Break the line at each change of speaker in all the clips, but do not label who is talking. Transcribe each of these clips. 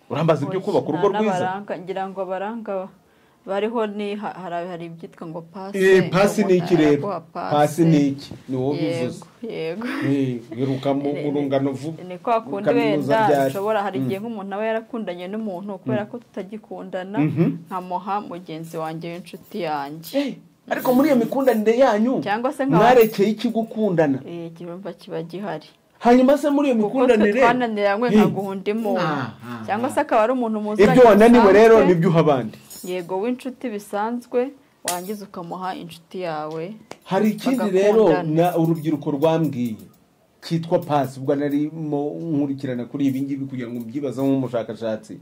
urambaza ibyo kubaka urugo rwiza
ngira ngo abaranga bariho ni ha- hari hari ibyitwa ngo pasi
Eh, pasi ni iki rero pasi ni iki ni wowe ubivuze
yego yego
Eh, wiruka mu mu rungano vuba
ni kwa kundi
Kaminuza ryari.
wenda ushobora hari igihe nk'umuntu aba yarakundanye n'umuntu kubera ko tutagikundana
Mhm.
nkamuha mugenzi wanjye w'inshuti yanjye
Eh, ariko muri iyo mikundanire yanyu
cyangwa se nkaba
mwarekeye iki gukundana
Eh, ikibumba kiba gihari
hanyuma se muri iyo
kuko twe
mikundanire
twananiranywe
Eh.
nkaguha undi muntu
Ah, ah,
cyangwa se akaba ari umuntu muzanye
ibyo wananiwe rero
bisanzwe.
nibyo uha abandi
yego w'inshuti bisanzwe wangiza ukamuha inshuti yawe
hari ikindi rero
Bagakundana.
na urubyiruko rwambwiye cyitwa pasi ubwo narimo nkurikirana kuri ibi ngibi kugira ngo mbyibazeho nk'umushakashatsi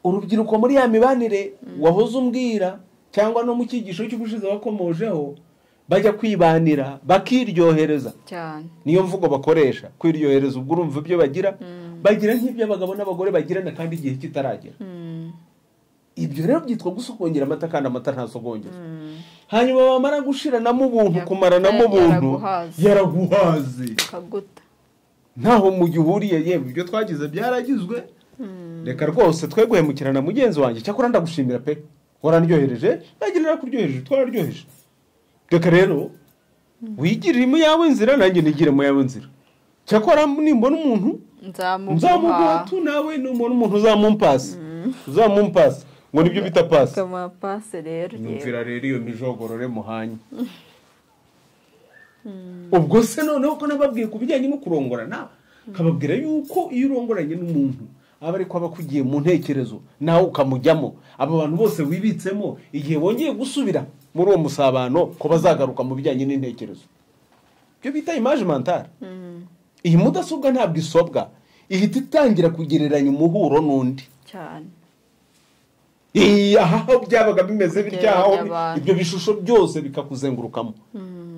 urubyiruko muri ya mibanire wahoze umbwira cyangwa no mu cyigisho cy'ubushize wakomojeho bajya kwibanira bakiryohereza
cyane
niyo mvugo bakoresha kwiryohereza ubwo urumva ibyo bagira bagira nk'ibyo abagabo n'abagore bagirana kandi igihe kitaragera
Mm,
ibyo rero byitwa gusogongera amata kandi amata ntasogongera hanyuma bamara gushiranamo ubuntu
Yaguta,
kumaranamo ubuntu
yaraguhaze.
yaraguhaze
kaguta
ntaho mugihuriye yewe ibyo twagize byaragizwe reka rwose twe guhemukirana mugenzi wanjye cyakora ndagushimira pe warandyohereje nagira narakuryohereje twararyoheje reka rero wigirire mu yawe nzira nanjye nigire mu yawe nzira cyakora nimbona umuntu
nzamuguha
nzamuguha tu nawe numubona umuntu uzamumpasa uzamumpasa ngo nibyo bita pasi
kamuha pase rero yego
nyumvira rero iyo mijogorore muhanye ubwo se noneho ko nababwiye ku bijyanye no kurongorana nkababwira yuko iyo urongoranye n'umuntu aba ariko aba akugiye mu ntekerezo nawe ukamujyamo abo bantu bose wibitsemo igihe wongeye gusubira muri uwo musabano ko bazagaruka mu bijyanye n'intekerezo ibyo bita imaje mantara
Mm,
iyi mudasobwa ntabwo isobwa ihita itangira kugereranya umuhuro n'undi
cyane
Iyi, aha aho byabaga bimeze bitya aho
Kugereranya abantu.
ibyo bishusho byose bikakuzengurukamo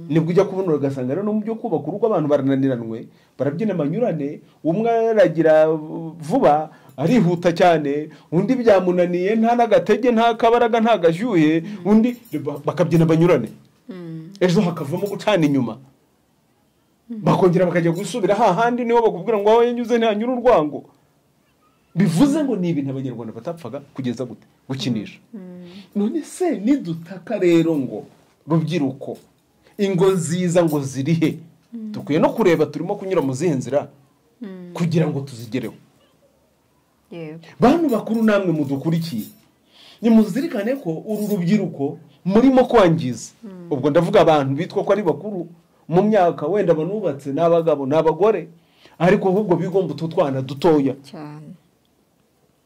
nibwo ujya kubonera ugasanga rero no mu byo kubaka urugo abantu barananiranwe barabyina amanyurane umwe aragira vuba arihuta cyane undi byamunaniye nta n'agatege nta kabaraga nta gashyuhe undi bakabyina banyurane
Mm,
ejo hakavamo gucana inyuma bakongera bakajya gusubira hahandi niho bakubwira ngo aho yanyuze ntihanyura urwango bivuze ngo ni ibintu abanyarwanda batapfaga kugeza gute gukinisha none se nidutaka rero ngo rubyiruko ingo nziza ngo ziri he dukwiye no kureba turimo kunyura mu zihe nzira
Mm.
kugira ngo tuzigereho
yego
bantu bakuru namwe mudukurikiye nimuzirikane ko uru rubyiruko murimo kwangiza ubwo ndavuga abantu bitwa ko ari bakuru mu myaka wenda banubatse ni abagabo ni abagore ariko ahubwo bigomba utu twana dutoya
cyane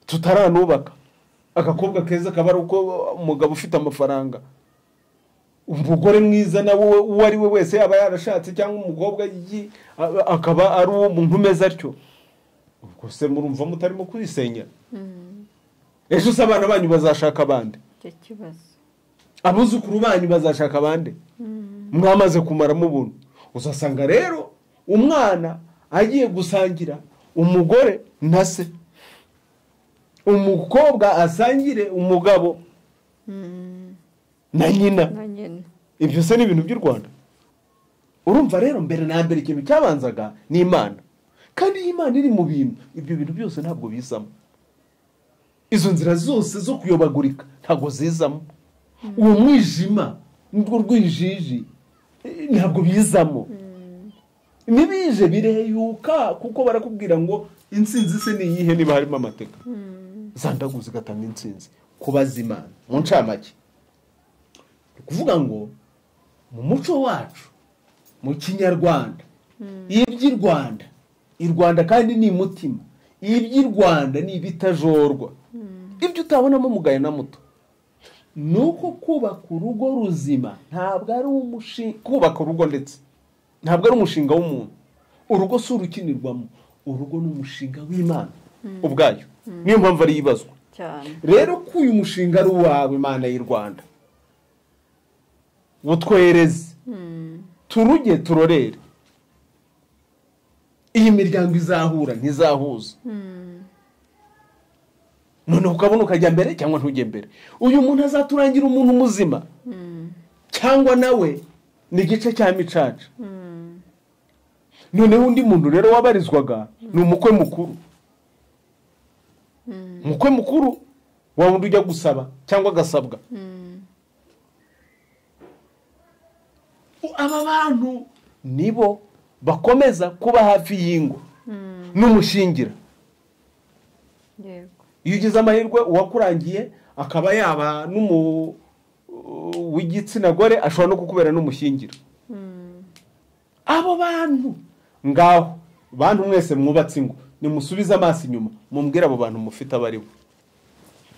tutaranubaka agakobwa keza kaba ari uko umugabo ufite amafaranga umugore mwiza nawe uwo ari we wese yaba yarashatse cyangwa umukobwa yi- a- akaba ari uwo muntu umeze atyo ubwo se murumva mutarimo kwisenya
Mm,
ejo se abana banyu bazashaka abandi
icyo kibazo
abuzukuru banyu bazashaka abandi mwamaze kumaramo ubuntu uzasanga rero umwana agiye gusangira umugore na se umukobwa asangire umugabo
Mm,
na nyina
nka nyina
ibyo se ni ibintu by'u rwanda urumva rero mbere na mbere ikintu cyabanzaga ni imana kandi iyo imana iri mu bintu ibyo bintu byose ntabwo bizamo izo nzira zose zo kuyobagurika ntabwo zizamo uwo mwijima n'urwo rwijiji eh, ntabwo bizamo ntibije bireyuka kuko barakubwira ngo insinzi se ni iyihe niba harimo amateka zandagu zigatanga insinzi kubaza imana mu ncamake ni ukuvuga ngo mu muco wacu mu kinyarwanda iby'i rwanda i rwanda kandi ni mutima iby'i rwanda ni ibitajorwa ibyo utabonamo mugayo na muto ni uko kubaka urugo ruzima ntabwo ari umushinga kubaka urugo ndetse ntabwo ari umushinga w'umuntu urugo si urukinirwamo urugo ni umushinga w'imana ubwayo niyo mpamvu ari ibazwa
cyane
rero ko uyu mushinga ari uwawe imana y'u rwanda butwereze turuge turorere iyi miryango izahura ntizahuza noneho ukabona ukajya mbere cyangwa ntujye mbere uyu muntu azaturangira umuntu muzima cyangwa nawe ni igice cya micaca noneho undi muntu rero wabarizwaga ni umukwe mukuru umukwe mukuru wa wundi ujya gusaba cyangwa agasabwa aba bantu nibo bakomeza kuba hafi y'ingo n'umushingira
yego
iyo ugize amahirwe uwakurangiye akaba yaba n'umu w'igitsina gore ashobora no kukubera n'umushingira abo bantu ngaho bantu mwese mwubatse ingo nimusubize amaso inyuma mumbwire abo bantu mufite abari bo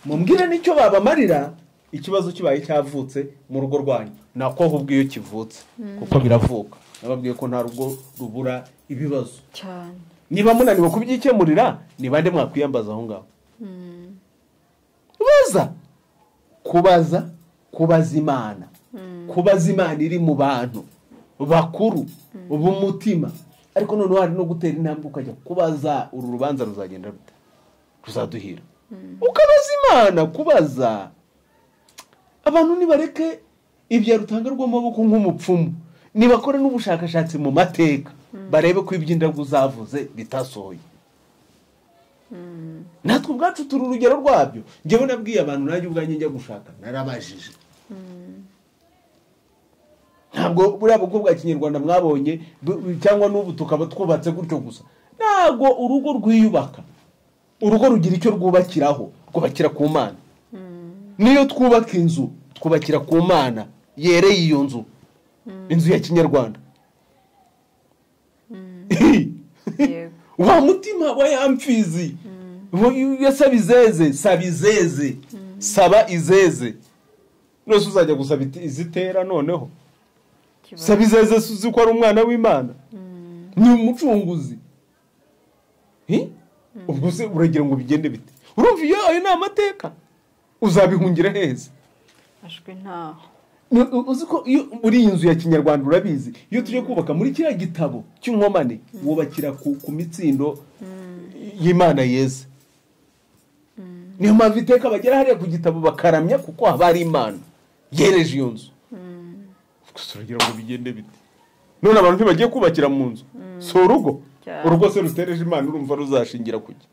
mumbwire n'icyo babamarira ikibazo kibaye cyavutse mu rugo rwanyu nako ahubwo iyo kivutse kuko biravuka nababwiye ko nta rugo rubura ibibazo
cyane
niba munaniwe kubyikemurira ni bande mwakwiyambaza aho ngaho baza kubaza kubaza imana kubaza imana iri mu bantu bakuru b'umutima ariko noneho hari no gutera intambwe ukajya kubaza uru rubanza ruzagenda rute ruzaduhira ukabaza imana kubaza abantu nibareke ibya rutanga rw'amaboko nk'umupfumu nibakore n'ubushakashatsi mu mateka barebe ko iby'indabyo zavuze bitasohoye natwe ubwacu turi urugero rwabyo njyewe nabwiye abantu nanjye ubwanjye njya gushaka narabajije ntabwo buriya bukwe bwa kinyarwanda mwabonye bu- cyangwa n'ubu tukaba twubatse gutyo gusa ntabwo urugo rwiyubaka urugo rugira icyo rwubakiraho rwubakira ku mana niyo twubaka inzu twubakira ku mana yereye iyo nzu inzu ya kinyarwanda
yego
wa mutima wa ya mfizi Wa- ya saba izeze saba izeze saba izeze rwose uzajya gusaba iti- izitera noneho saba
ikibazo
izeze si uzi ko ari umwana w'imana ni umucunguzi Hi? ubwo se uragira ngo bigende bite urumva iyo ayo ni amateka uzabihungira heza
ashwe ntaho
Ni- u- uzi ko iyo uri iyi nzu ya kinyarwanda urabizi iyo tujya kubaka muri kiriya gitabo cy'inkomane wubakira ku, ku mitsindo y'imana yeze niyo mpamvu iteka bagera hariya ku gitabo bakaramya kuko haba hari imana yereje iyo nzu gusa uragira ngo bigende bite none abantu ntibagiye kubakira mu nzu si urugo
Cyane.
urugo se rutereje imana urumva ruzashingira ku ki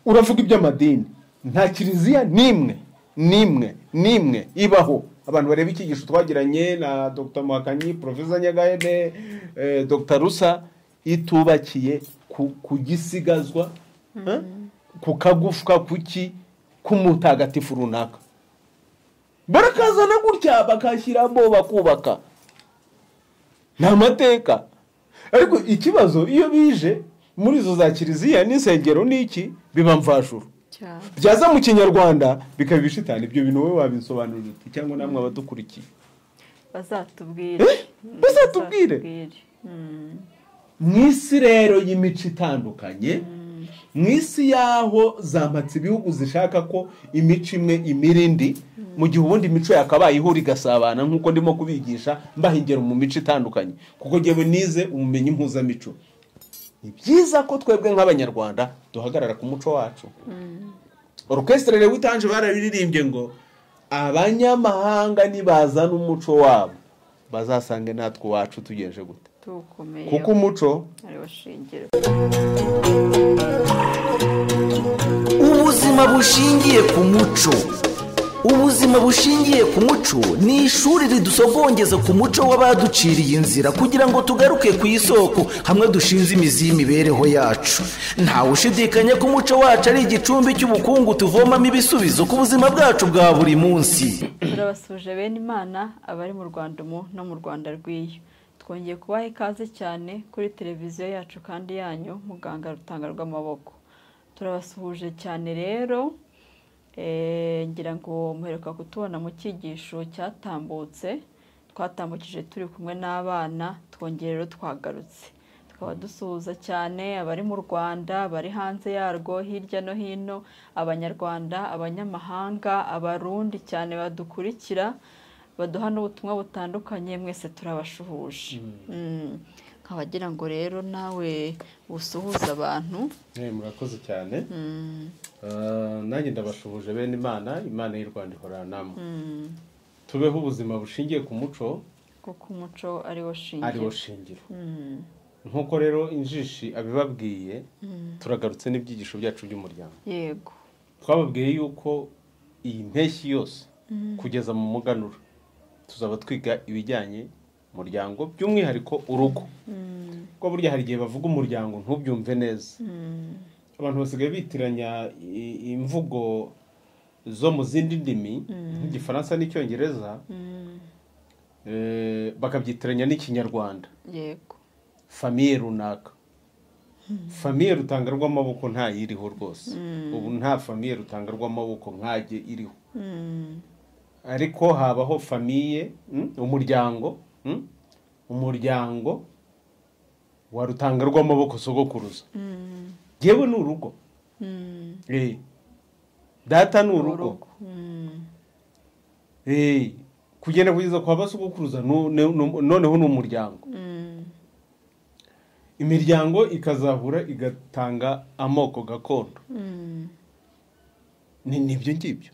uravuga iby'amadini nta kiliziya n'imwe n'imwe n'imwe ibaho abantu bareba icyigisho twagiranye na dr muhakanyi profesa nyagahene eh, dr rusa itubakiye ku, ku gisigazwa eh, ku kagufwa kuki k'umutagatifu runaka barakazana gutya bakashyiramo bakubaka ni amateka ariko ikibazo iyo bije muri izo za kiliziya n'insengero n'iki biba mvashuru
cyane
byaza mu kinyarwanda bikaba ibishitani ibyo bintu wowe wabisobanurira uti cyangwa namwe abadukurikiye
bazatubwire
Eh? Bazatubwire?
Bazatubwire. Mm.
mu isi rero y'imico itandukanye mu isi y'aho zamatse ibihugu zishaka ko imico imwe imira indi mu gihe ubundi imico yakabaye ihura igasabana nk'uko ndimo kubigisha mbaha ingero mu mico itandukanye kuko ngewe nize ubumenyi mpuzamico ni byiza ko twebwe nk'abanyarwanda duhagarara ku muco wacu orukesitire rero witanje barabiririmbye ngo abanyamahanga nibazana umuco wabo bazasange natwe uwacu tugenje gute
tuwukomeye
kuko umuco
ariwo shingiro
ubuzima bushingiye ku muco ubuzima bushingiye ku muco ni ishuri ridusogongeza ku muco w'abaduciriye inzira kugira ngo tugaruke ku isoko hamwe dushinze imizi y'imibereho yacu ntawe ushidikanya ko umuco wacu ari igicumbi cy'ubukungu tuvomamo ibisubizo ku buzima bwacu bwa buri munsi
turabasuje bene imana abari mu rwanda umu no mu rwanda rw'iyo twongeye kubaha ikaze cyane kuri televiziyo yacu kandi yanyu muganga rutanga rw'amaboko turabasuhuje cyane rero eh, ngira ngo muheruka kutubona mu cyigisho cyatambutse twatambukije turi kumwe n'abana twongeye rero twagarutse tukaba dusuhuza cyane abari mu rwanda abari hanze yarwo hirya no hino abanyarwanda abanyamahanga abarundi cyane badukurikira baduha n'ubutumwa butandukanye mwese turabashuhuje Mm. nkaba ngira ngo rero nawe usuhuza abantu
Eh, murakoze cyane Ah, nanjye ndabashuhuje bene imana imana y'u rwanda ihorana namwe tubeho ubuzima bushingiye ku muco
kuko umuco ariwo shingiro
ariwo shingiro nk'uko rero injishi abibabwiye
Mm.
turagarutse n'ibyigisho byacu by'umuryango
yego
twababwiye yuko iyi mpeshyi yose kugeza mu muganura tuzaba twiga ibijyanye umuryango by'umwihariko urugo kuko burya hari igihe bavuga umuryango ntubyumve neza abantu basigaye bitiranya i- imvugo zo mu zindi ndimi nk'igifaransa n'icyongereza eh, bakabyitiranya n'ikinyarwanda
yego
famiye runaka famiye rutanga rw'amaboko ntayiriho rwose ubu nta famiye rutanga rw'amaboko nkajye iriho ariko habaho famiye mm, umuryango mm, umuryango wa rutanga rw'amaboko sogokuruza yewe ni urugo Eh, data ni urugo
urugo Mm.
Eh, kugenda kugeza kwa ba sogokuruza nu- nu- nu- noneho ni umuryango
Mm.
imiryango ikazahura igatanga amoko gakondo
Mm.
ni nibyo ngibyo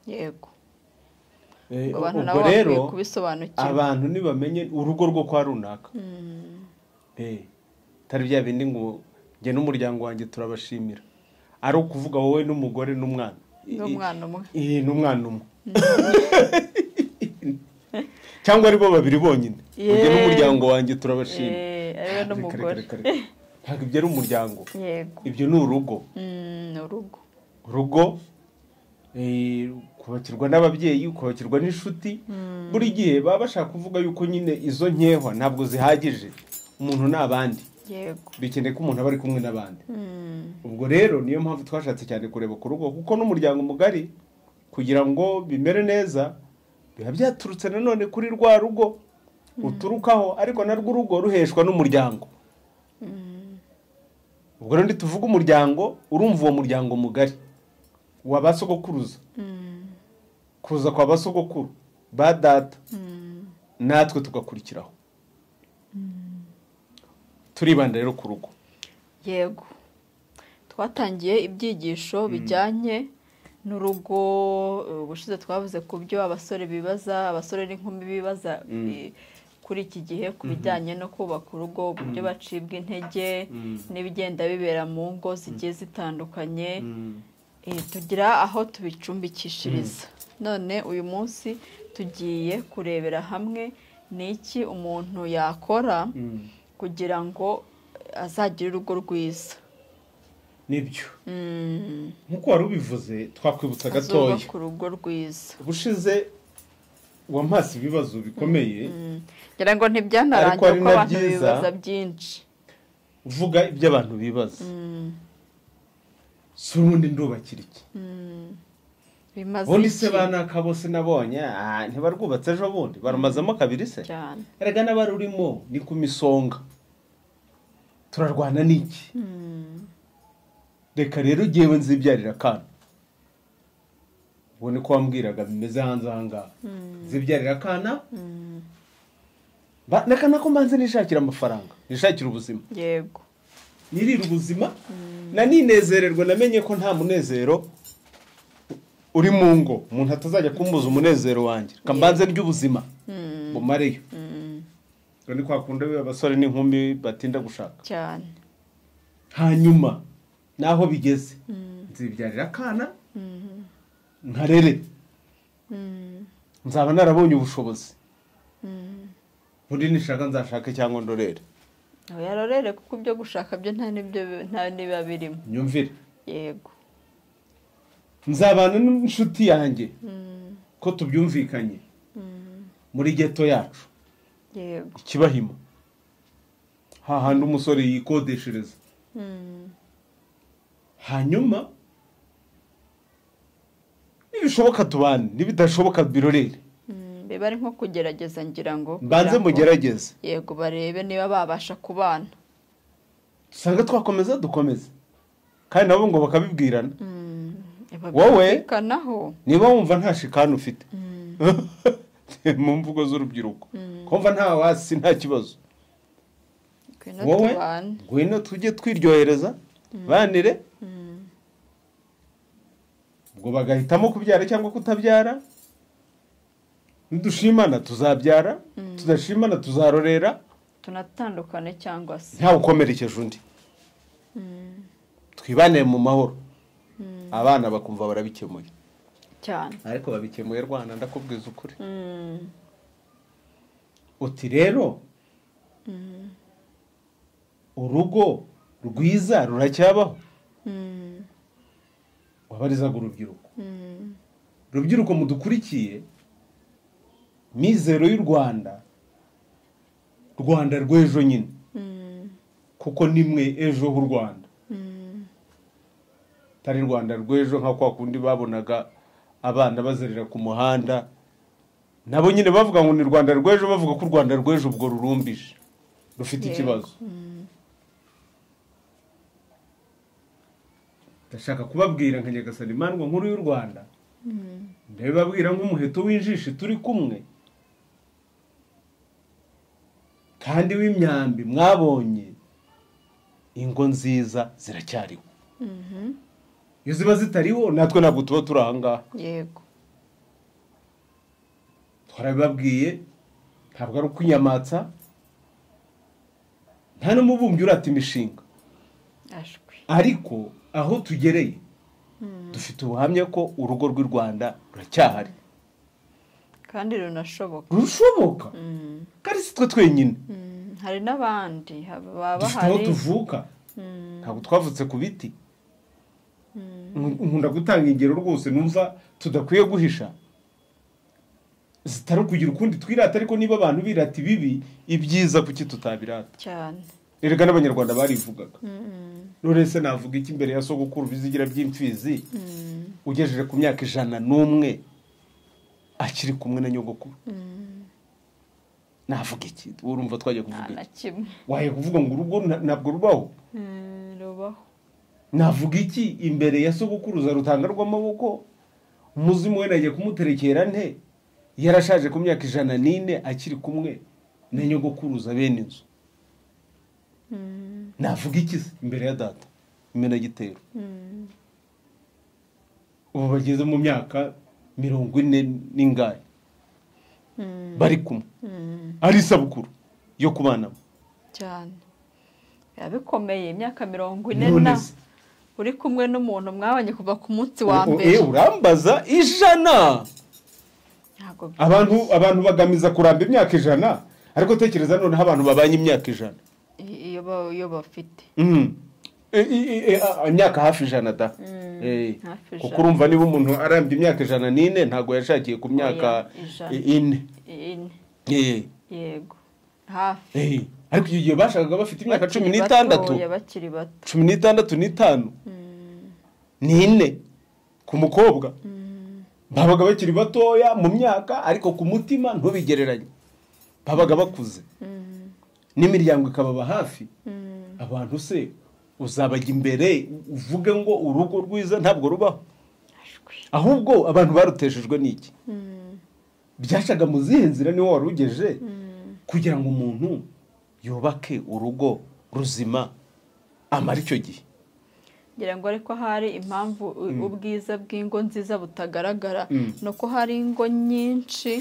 yego
Eh,
ngo abantu
ubwo
nabo bakwiye
rero
kubisobanukirwa
abantu ntibamenye urugo rwo kwa runaka Eh, atari bya bindi ngo njye n'umuryango wanjye turabashimira ari ukuvuga wowe n'umugore n'umwana
n'umwana umwe
Eh, n'umwana umwe cyangwa ari bo babiri bonyine njye
Yeee.
n'umuryango wanjye turabashimira
Eh, ariwe
Reka, reka,
n'umugore
reka, reka. ntabwo ibyo ari umuryango
yego
ibyo ni urugo
Mm, ni urugo
urugo eh, kubakirwa n'ababyeyi ukubakirwa n'inshuti buri gihe baba bashaka kuvuga yuko nyine izo nkehwa ntabwo zihagije umuntu ni abandi
yego
bikeneye ko umuntu aba ari kumwe n'abandi
Mm.
ubwo rero niyo mpamvu twashatse cyane kureba ku rugo kuko n'umuryango mugari kugira ngo bimere neza biba byaturutse nanone kuri rwa rugo uturukaho ariko narwo urugo ruheshwa n'umuryango ubwo rero tuvuga umuryango urumva uwo muryango mugari wa ba sogokuruza kuza kwa ba sogokuru ba data natwe tugakurikiraho turibanda rero ku rugo
yego twatangiye ibyigisho bijyanye n'urugo eh, ubushize twavuze ku byo abasore bibaza abasore n'inkumi bibaza eh, kuri iki gihe ku bijyanye no kubaka urugo uburyo bacibwa intege n'ibigenda bibera mu ngo zigiye zitandukanye Eh, tugira aho tubicumbikishiriza none uyu munsi tugiye kurebera hamwe ni iki umuntu yakora kugira ngo azagire urugo rwiza
nibyo
Mm,
nk'uko wari ubivuze twakwibutsa gatoya
azubaka urugo rwiza
ubushize wamase ibibazo bikomeye
ngira ngo ntibyanarangira
Ariko ari
kuko
na
abantu
byiza.
bibaza byinshi
uvuga ibyo abantu bibaza si ubundi ndubakira iki
bimaze
ubundi
iki
se banaka bose nabonye ah, ntibarwubatse ejo bundi barumazemo kabiri se
cyane
erega n'abarurimo ni ku misonga turarwana n'iki reka rero ugewe nzibyarira akana ubone ko wambwiraga bimeze hanze aha ngaha nzibyarira akana Ba- reka nako mbanze nishakira amafaranga nishakira ubuzima
yego
nirira ubuzima naninezererwa namenye ko nta munezero uri mu ngo umuntu atazajya kumbuza umunezero wanjye reka mbanze ry'ubuzima bumareyo ubwo ni kwa kundi biba abasore n'inkumi batinda gushaka
cyane
hanyuma naho bigeze nzibyarira akana nkarere nzaba narabonye ubushobozi bundi nishaka nzashake cyangwa ndorere
aho yarorere kuko ibyo gushaka byo nta n'ibyo nta n'ibiba birimo
nyumvire
yego
nzabana n'inshuti yanjye ko tubyumvikanye muri geto yacu
yego
ikibahima hahandi umusore yikodeshereza hanyuma nibishoboka tubane nibidashoboka birorere
Mm, biba ari nko kugerageza ngira ngo
mbanze
kugira ngo-
mugerageze
yego barebe niba babasha kubana
dusanga twakomeza dukomeze kandi nabo ngo bakabibwirana Wowe?
babyumvikanaho
niba wumva nta shikani ufite mu mvugo z'urubyiruko kumva nta wasi nta kibazo
ngwino
wowe
tubane
ngwino tujye twiryohereza banire ubwo bagahitamo kubyara cyangwa kutabyara nidushimana tuzabyara tudashimana tuzarorera
tunatandukane cyangwa se
ntawe ukomerekeje undi twibanire mu mahoro abana bakumva barabikemuye
cyane
ariko babikemuye rwanda ndakubwiza ukuri uti rero urugo rwiza ruracyabaho
Mm,
wabarizaga urubyiruko
mm,
urubyiruko mudukurikiye mizero y'u rwanda rwanda rw'ejo nyine
mm,
kuko nimwe ejo h'u rwanda
mm,
atari rwanda rw'ejo nka kwa kundi babonaga abana bazerera ku muhanda nabo nyine bavuga ngo ni rwanda rw'ejo bavuga ko u rwanda rw'ejo ubwo rurumbije rufite
Yego.
ikibazo ndashaka kubabwira nka nyagasani imandwa nkuru y'u rwanda
mm,
ndabibabwira nk'umuheto w'injishi turi kumwe kandi w'imyambi mwabonye ingo nziza ziracyariho
mhm,
iyo ziba zitariho natwe ntabwo tuba turi aha ngaha
yego
twarabibabwiye ntabwo ari ukwinyamatsa nta n'umubumbyi urata imishinga
ashwi
ariko aho tugereye dufite ubuhamya ko urugo rw'i rwanda ruracyahari
kandi runashoboka
rushoboka
Mm,
kandi si twe twenyine
mm, hari n'abandi hab- baba
dufite aho
bahari
tuvuka
Mm,
ntabwo twavutse ku biti
mm,
Nku- nkunda gutanga ingero rwose numva tudakwiye guhisha zitari kugira ukundi twirata ariko niba abantu birata ibibi ibyiza kuki tutabirata
cyane
erega n'abanyarwanda barivugaga
Mm,
none se navuga iki imbere ya sogokuru bizigira by'imfizi
mm,
ugejeje ku myaka ijana n'umwe akiri kumwe na nyogokuru
mm,
navuga iki urumva twajya
nta
kuvuga
na
iki
kimwe
waye kuvuga ngo urugo na- ntabwo rubaho
Mm, rubaho
navuga iki imbere ya sogokuruza rutanga rw'amaboko umuzimu we nagiye kumuterekera nte yarashaje ku myaka ijana n'ine akiri kumwe na nyogokuruza bene inzu
Mm,
navuga iki se imbere ya data imenagitero
mm,
ubu bageze mu myaka mirongo ine n'ingahe
mm,
bari kumwe
mm,
ari isabukuru yo kubanamo
cyane biba bikomeye imyaka mirongo ine
None
na
se.
uri kumwe n'umuntu mwabanye kuva ku munsi wa mbere
Eh, urambaza ijana
ntabwo bi-
abantu abantu bagamiza kuramba imyaka ijana ariko tekereza noneho abantu babanye imyaka ijana
i- iyo ba- iyo bafite
Mm. E- e- e- a- imyaka hafi ijana da
Mm,
Eh,
hafi
kuko
ijana.
urumva niba umuntu arambye imyaka ijana n'ine ntabwo yashakiye ku myaka
Oya, ijana.
i- ine
ine
Eh,
yego hafi
eh. ariko icyo gihe bashakaga bafite imyaka
Bakiri
cumi
batoya,
n'itandatu
bakiri bato
cumi n'itandatu n'itanu
Mm,
n'ine ku mukobwa
mm,
babaga bakiri batoya mu myaka ariko ku mutima ntubigereranye babaga bakuze
mm,
n'imiryango ikababa hafi
mm,
abantu se uzabajya imbere uvuge ngo urugo rwiza ntabwo rubaho
ashwi.
ahubwo abantu baruteshejwe n'iki
Mm,
byacaga mu zihe nzira niwe warugeje
mm,
kugira ngo umuntu yubake urugo ruzima amara icyo gihe
ngira ngo ariko hari impamvu u- ubwiza bw'ingo nziza butagaragara
Mm.
ni uko hari ingo nyinshi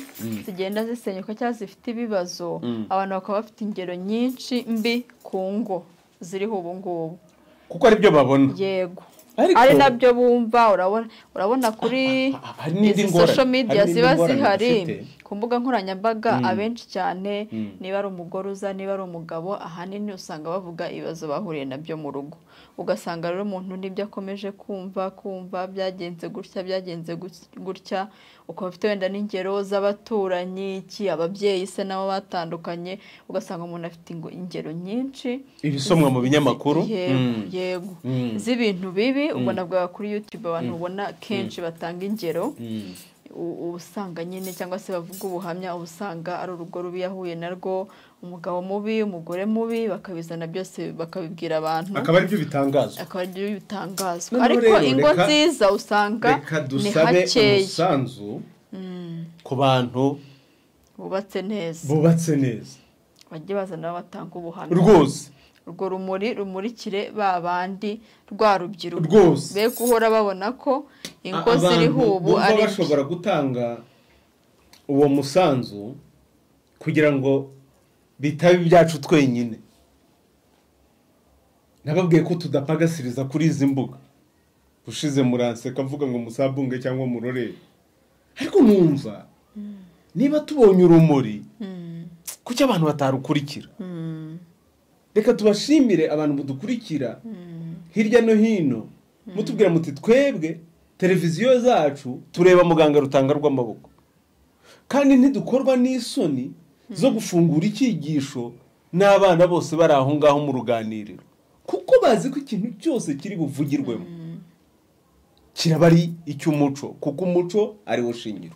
zigenda zisenyuka cyangwa zifite ibibazo
Mm.
abantu bakaba bafite ingero nyinshi mbi ku ngo ziriho ubu ngubu
kuko aribyo babona
yego
Ariko-
ari nabyo bumva urabona urabona kuri
Ah, ah, hari n'indi
izi
ngorane,
social media
hari n'indi
ziba
ngorane
zihari
dufite.
ku mbuga nkoranyambaga abenshi cyane
Mm.
niba ari umugore uza niba ari umugabo ahanini usanga bavuga ibibazo bahuriye nabyo mu rugo ugasanga rero umuntu nibyo akomeje kumva kumva byagenze gutya byagenze gu- gutya ukaba ufite wenda n'ingero z'abaturanyi iki ababyeyi se nabo batandukanye ugasanga umuntu afite ingo- ingero nyinshi
ibisomwa mu binyamakuru
yego
Mm.
yego
Mm.
z'ibintu bibi ubwo
Mm.
navuga kuri youtube abantu ubona kenshi batanga ingero u- uba usanga nyine cyangwa se bavuga ubuhamya uba usanga ari urugo rubi yahuye narwo umugabo mubi umugore mubi bakabizana byose bakabibwira abantu
akaba aribyo bitangazo
akaba aribyo bitangazwa
Noneho
ariko
rero,
ingo
reka-
nziza usanga
reka
ni
dusabe
hakeya
umusanzu
Mm,
ku bantu
bubatse neza
bubatse neza
bajye bazana abo batanga ubuhamya
rwose
urwo rumuri rumurikire ba bandi rwa rubyiruko
Rwose.
be guhora babona ko ingo
A-
ziriho
abantu
ubu
bumva
ari
bashobora gutanga uwo musanzu kugira ngo bitabe ibyacu twenyine nababwiye ko tudapagasiriza kuri izi mbuga ushize muranseka mvuga ngo musabunge cyangwa murorere ariko numva niba tubonye urumuri kuki abantu batarukurikira reka tubashimire abantu mudukurikira hirya no hino mutubwira muti twebwe televiziyo zacu tureba muganga rutanga rw'amaboko kandi ntidukorwa n'isoni zo gufungura icyigisho n'abana bose bari aho ngaho mu ruganiriro kuko bazi ko ikintu cyose kiri buvugirwemo kiraba ari icy'umuco kuko umuco ariwo shingiro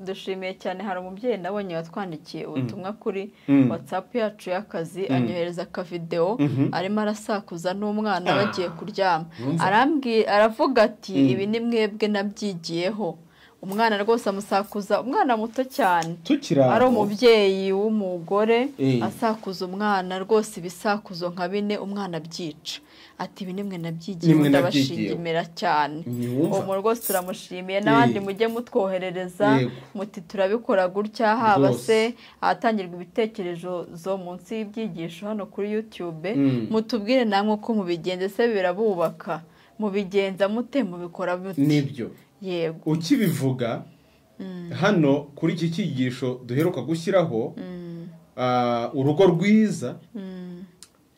dushimiye cyane hari umubyeyi nabonye watwandikiye ubutumwa kuri
Mm.
watsapu yacu y'akazi anyohereza akavidewo arimo arasakuza n'umwana bagiye kuryama
Urumva?
arambwiye aravuga ati ibi ni mwebwe nabyigiyeho umwana rwose amusakuza umwana muto cyane
tukiri
ari
aho
umubyeyi w'umugore
Eh.
asakuza umwana rwose ibisakuzo nka bine umwana abyica ati ibi nimwe nabyigiye
Nimwe nabyigiyeho."
ndabashingimira cyane
Ntiwumva?
uwo rwose turamushimiye n'abandi
Eh.
mujye mutwoherereza
Yego.
muti turabikora gutya haba
Rwose.
se ahatangirwa ibitekerezo zo munsi y'ibyigisho hano kuri youtube
Mm.
mutubwire namwe uko mubigenza ese birabubaka mubigenza mute mubikora mute
nibyo
yego
ukibivuga hano kuri iki cyigisho duheruka gushyiraho ah, urugo rwiza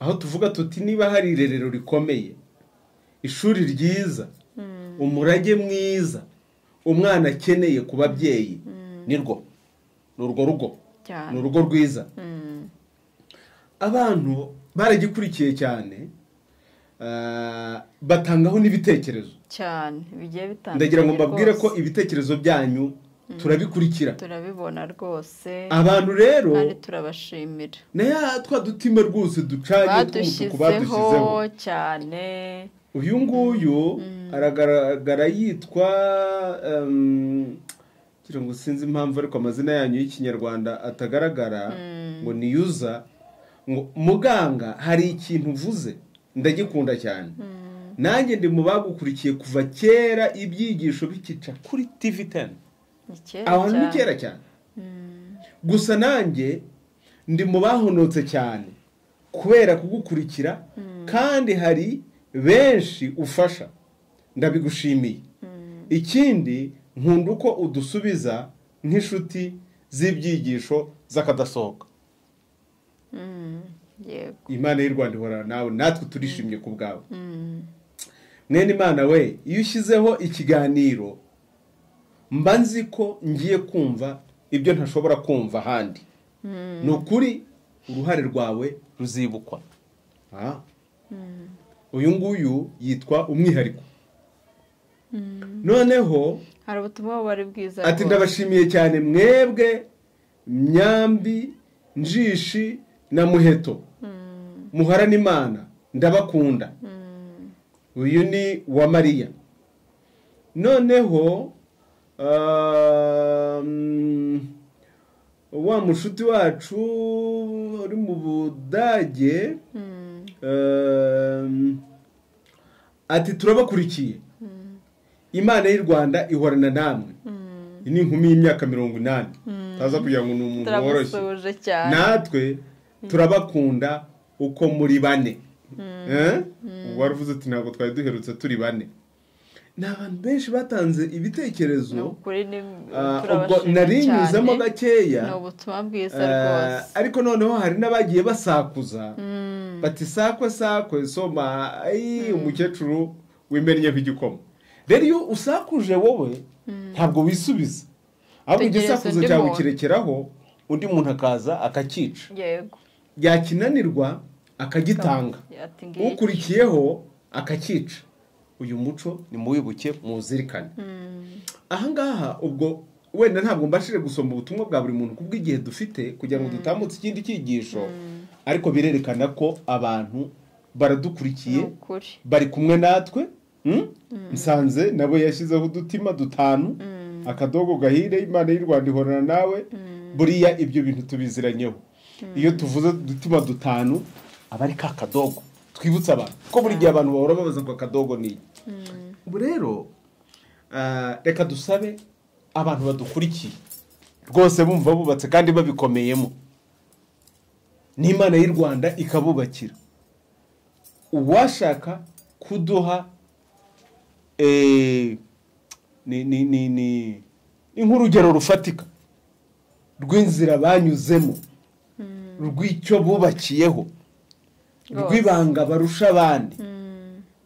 aho tuvuga tuti niba hari irerero rikomeye ishuri ryiza umurage mwiza umwana akeneye ku babyeyi ni rwo ni urwo rugo
Cyane.
ni urugo rwiza abantu baragikurikiye cyane ah, batangaho n'ibitekerezo
cyane bigiye bitandukanye
ndagira ngo mbabwire ko
rwose.
ibitekerezo byanyu turabikurikira
turabibona rwose
abantu rero
kandi turabashimira
na ya twa dutima rwose ducanye tw'umutuku
badushyizeho
badushyizeho
cyane
uyu nguyu aragaragara yitwa em, ngira ngo sinzi impamvu ariko amazina yanyu y'ikinyarwanda atagaragara ngo ni yuza ngo muganga hari ikintu uvuze ndagikunda cyane nanjye ndi mu bagukurikiye kuva kera ibyigisho bikica kuri tv teni
ni kera
abantu ni
cyane.
kera cyane gusa nanjye ndi mu bahonotse cyane kubera kugukurikira kandi hari benshi ufasha ndabigushimiye ikindi nkunda uko udusubiza nk'inshuti z'ibyigisho z'akadasohoka
yego
imana y'u rwanda ihorana nawe natwe turishimye ku bwawe mwene imana we iyo ushyizeho ikiganiro mba nzi ko ngiye kumva ibyo ntashobora kumva ahandi ni ukuri uruhare rwawe ruzibukwa Ah. uyu nguyu yitwa umwihariko noneho
hari ubutumwa bari bwiza
ati
rwose.
ndabashimiye cyane mwebwe myambi njishi na muheto muharane imana ndabakunda uyu ni wa mariya noneho um, wa mushuti wacu uri mu budage um, ati turabakurikiye imana y'u rwanda ihorana namwe iyi ni inkumi y'imyaka mirongo inani taza kugira ngo ni umuntu woroshye
turamusuhuje cyane
natwe turabakunda uko muri bane Eh? wari uvuze uti ntabwo twari duherutse turi bane ni abantu benshi batanze ibitekerezo
ni ukuri ni
ah, ubwo
turabashimira
narinyuzemo
cyane.
gakeya
ni ubutumwa bwiza
eh,
rwose
ariko noneho hari n'abagiye basakuza bati sakwe sakwe soma ayi umukecuru wimennye nk'igikoma rero iyo usakuje wowe ntabwo wisubiza ahubwo
Tegereza
igisakuzo
undi
cyawe
muntu.
kirekeraho undi muntu akaza akakica
yego
yakinanirwa akagitanga
ati ngiki
ukurikiyeho akakica uyu muco ni muwibuke muwuzirikane ahangaha ubwo wenda ntabwo mbashije gusoma ubutumwa bwa buri muntu kubw'igihe dufite kugira ngo dutambutse ikindi cyigisho ariko birerekana ko abantu
ni
baradukurikiye
ukuri
bari kumwe natwe mm? nsanze nabo yashyizeho udutima dutanu akadogo gahire imana y'u rwanda ihorana nawe buriya ibyo bintu tubiziranyeho iyo tuvuze udutima dutanu aba ari ka kadogo twibutsa abantu ko buri gihe abantu bahora babaza ngo akadogo ni iki ubu rero ah, reka dusabe abantu badukurikiye rwose bumva bubatse kandi babikomeyemo n'imana y'u rwanda ikabubakira uwashaka kuduha eh, ni ni ni ni ni nk'urugero rufatika rw'inzira banyuzemo rw'icyo bubakiyeho
Rwose.
rw'ibanga barusha abandi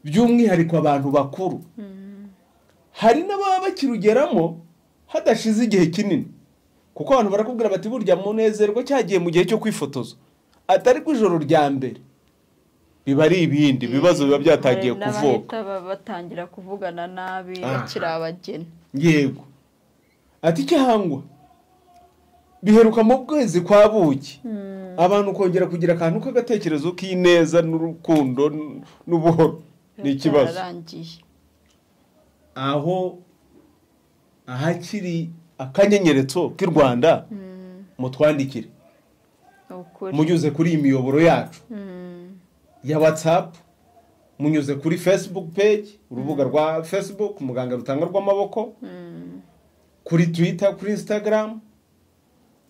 by'umwihariko abantu bakuru hari n'ababa bakirugeramo hadashize igihe kinini kuko abantu barakubwira bati burya munezerwa cyagiye mu gihe cyo kwifotoza atari ku ijoro rya mbere biba ari ibindi ibibazo biba byatangiye
Hari
kuvuka
n'abahita ba- batangira kuvugana nabi
Aha.
bakiri abageni
yego ati cyangwa biheruka mu kwezi kwa buki abantu kongera kugira akantu k'agatekerezo k'ineza n'urukundo n- n'ubuhoro ni ikibazo
byararangiye
aho ahakiri akanyenyeretso k'i rwanda mutwandikire
ni ukuri
munyuze kuri iyi miyoboro yacu
Mm.
ya watsapu munyuze kuri fesibuku peji urubuga rwa fesibuku muganga rutanga rw'amaboko kuri twita kuri insitagaramu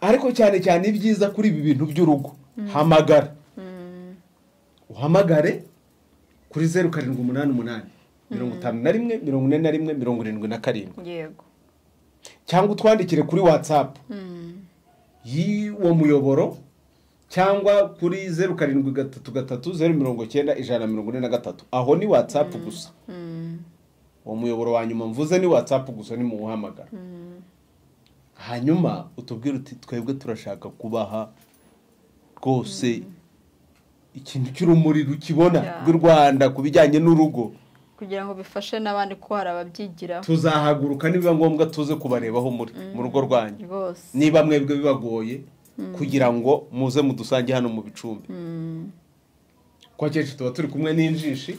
ariko cyane cyane ibyiza kuri ibi bintu by'urugo hamagara uhamagare kuri zeru karindwi umunani umunani mirongo itanu na rimwe mirongo ine na rimwe mirongo irindwi na karindwi
yego
cyangwa utwandikire kuri watsapu
Mm.
y'uwo muyoboro cyangwa kuri zeru karindwi gatatu gatatu zeru mirongo cyenda ijana na mirongo ine na gatatu aho ni watsapu gusa
Mm.
uwo muyoboro wa nyuma mvuze ni watsapu gusa ni muwuhamagara hanyuma utubwire uti twebwe turashaka kubaha rwose ikintu cy'urumuri rukibona
Yeah.
rw'u rwanda ku bijyanye n'urugo
kugira ngo bifashe n'abandi ko hari ababyigiraho
tuzahaguruka nibiba ngombwa tuze kubarebaho muri mu rugo rwanyu
rwose
niba mwebwe bibagoye kugira ngo muze mudusange hano mu bicumbi
Mm.
ko akenshi tuba turi kumwe n'injishi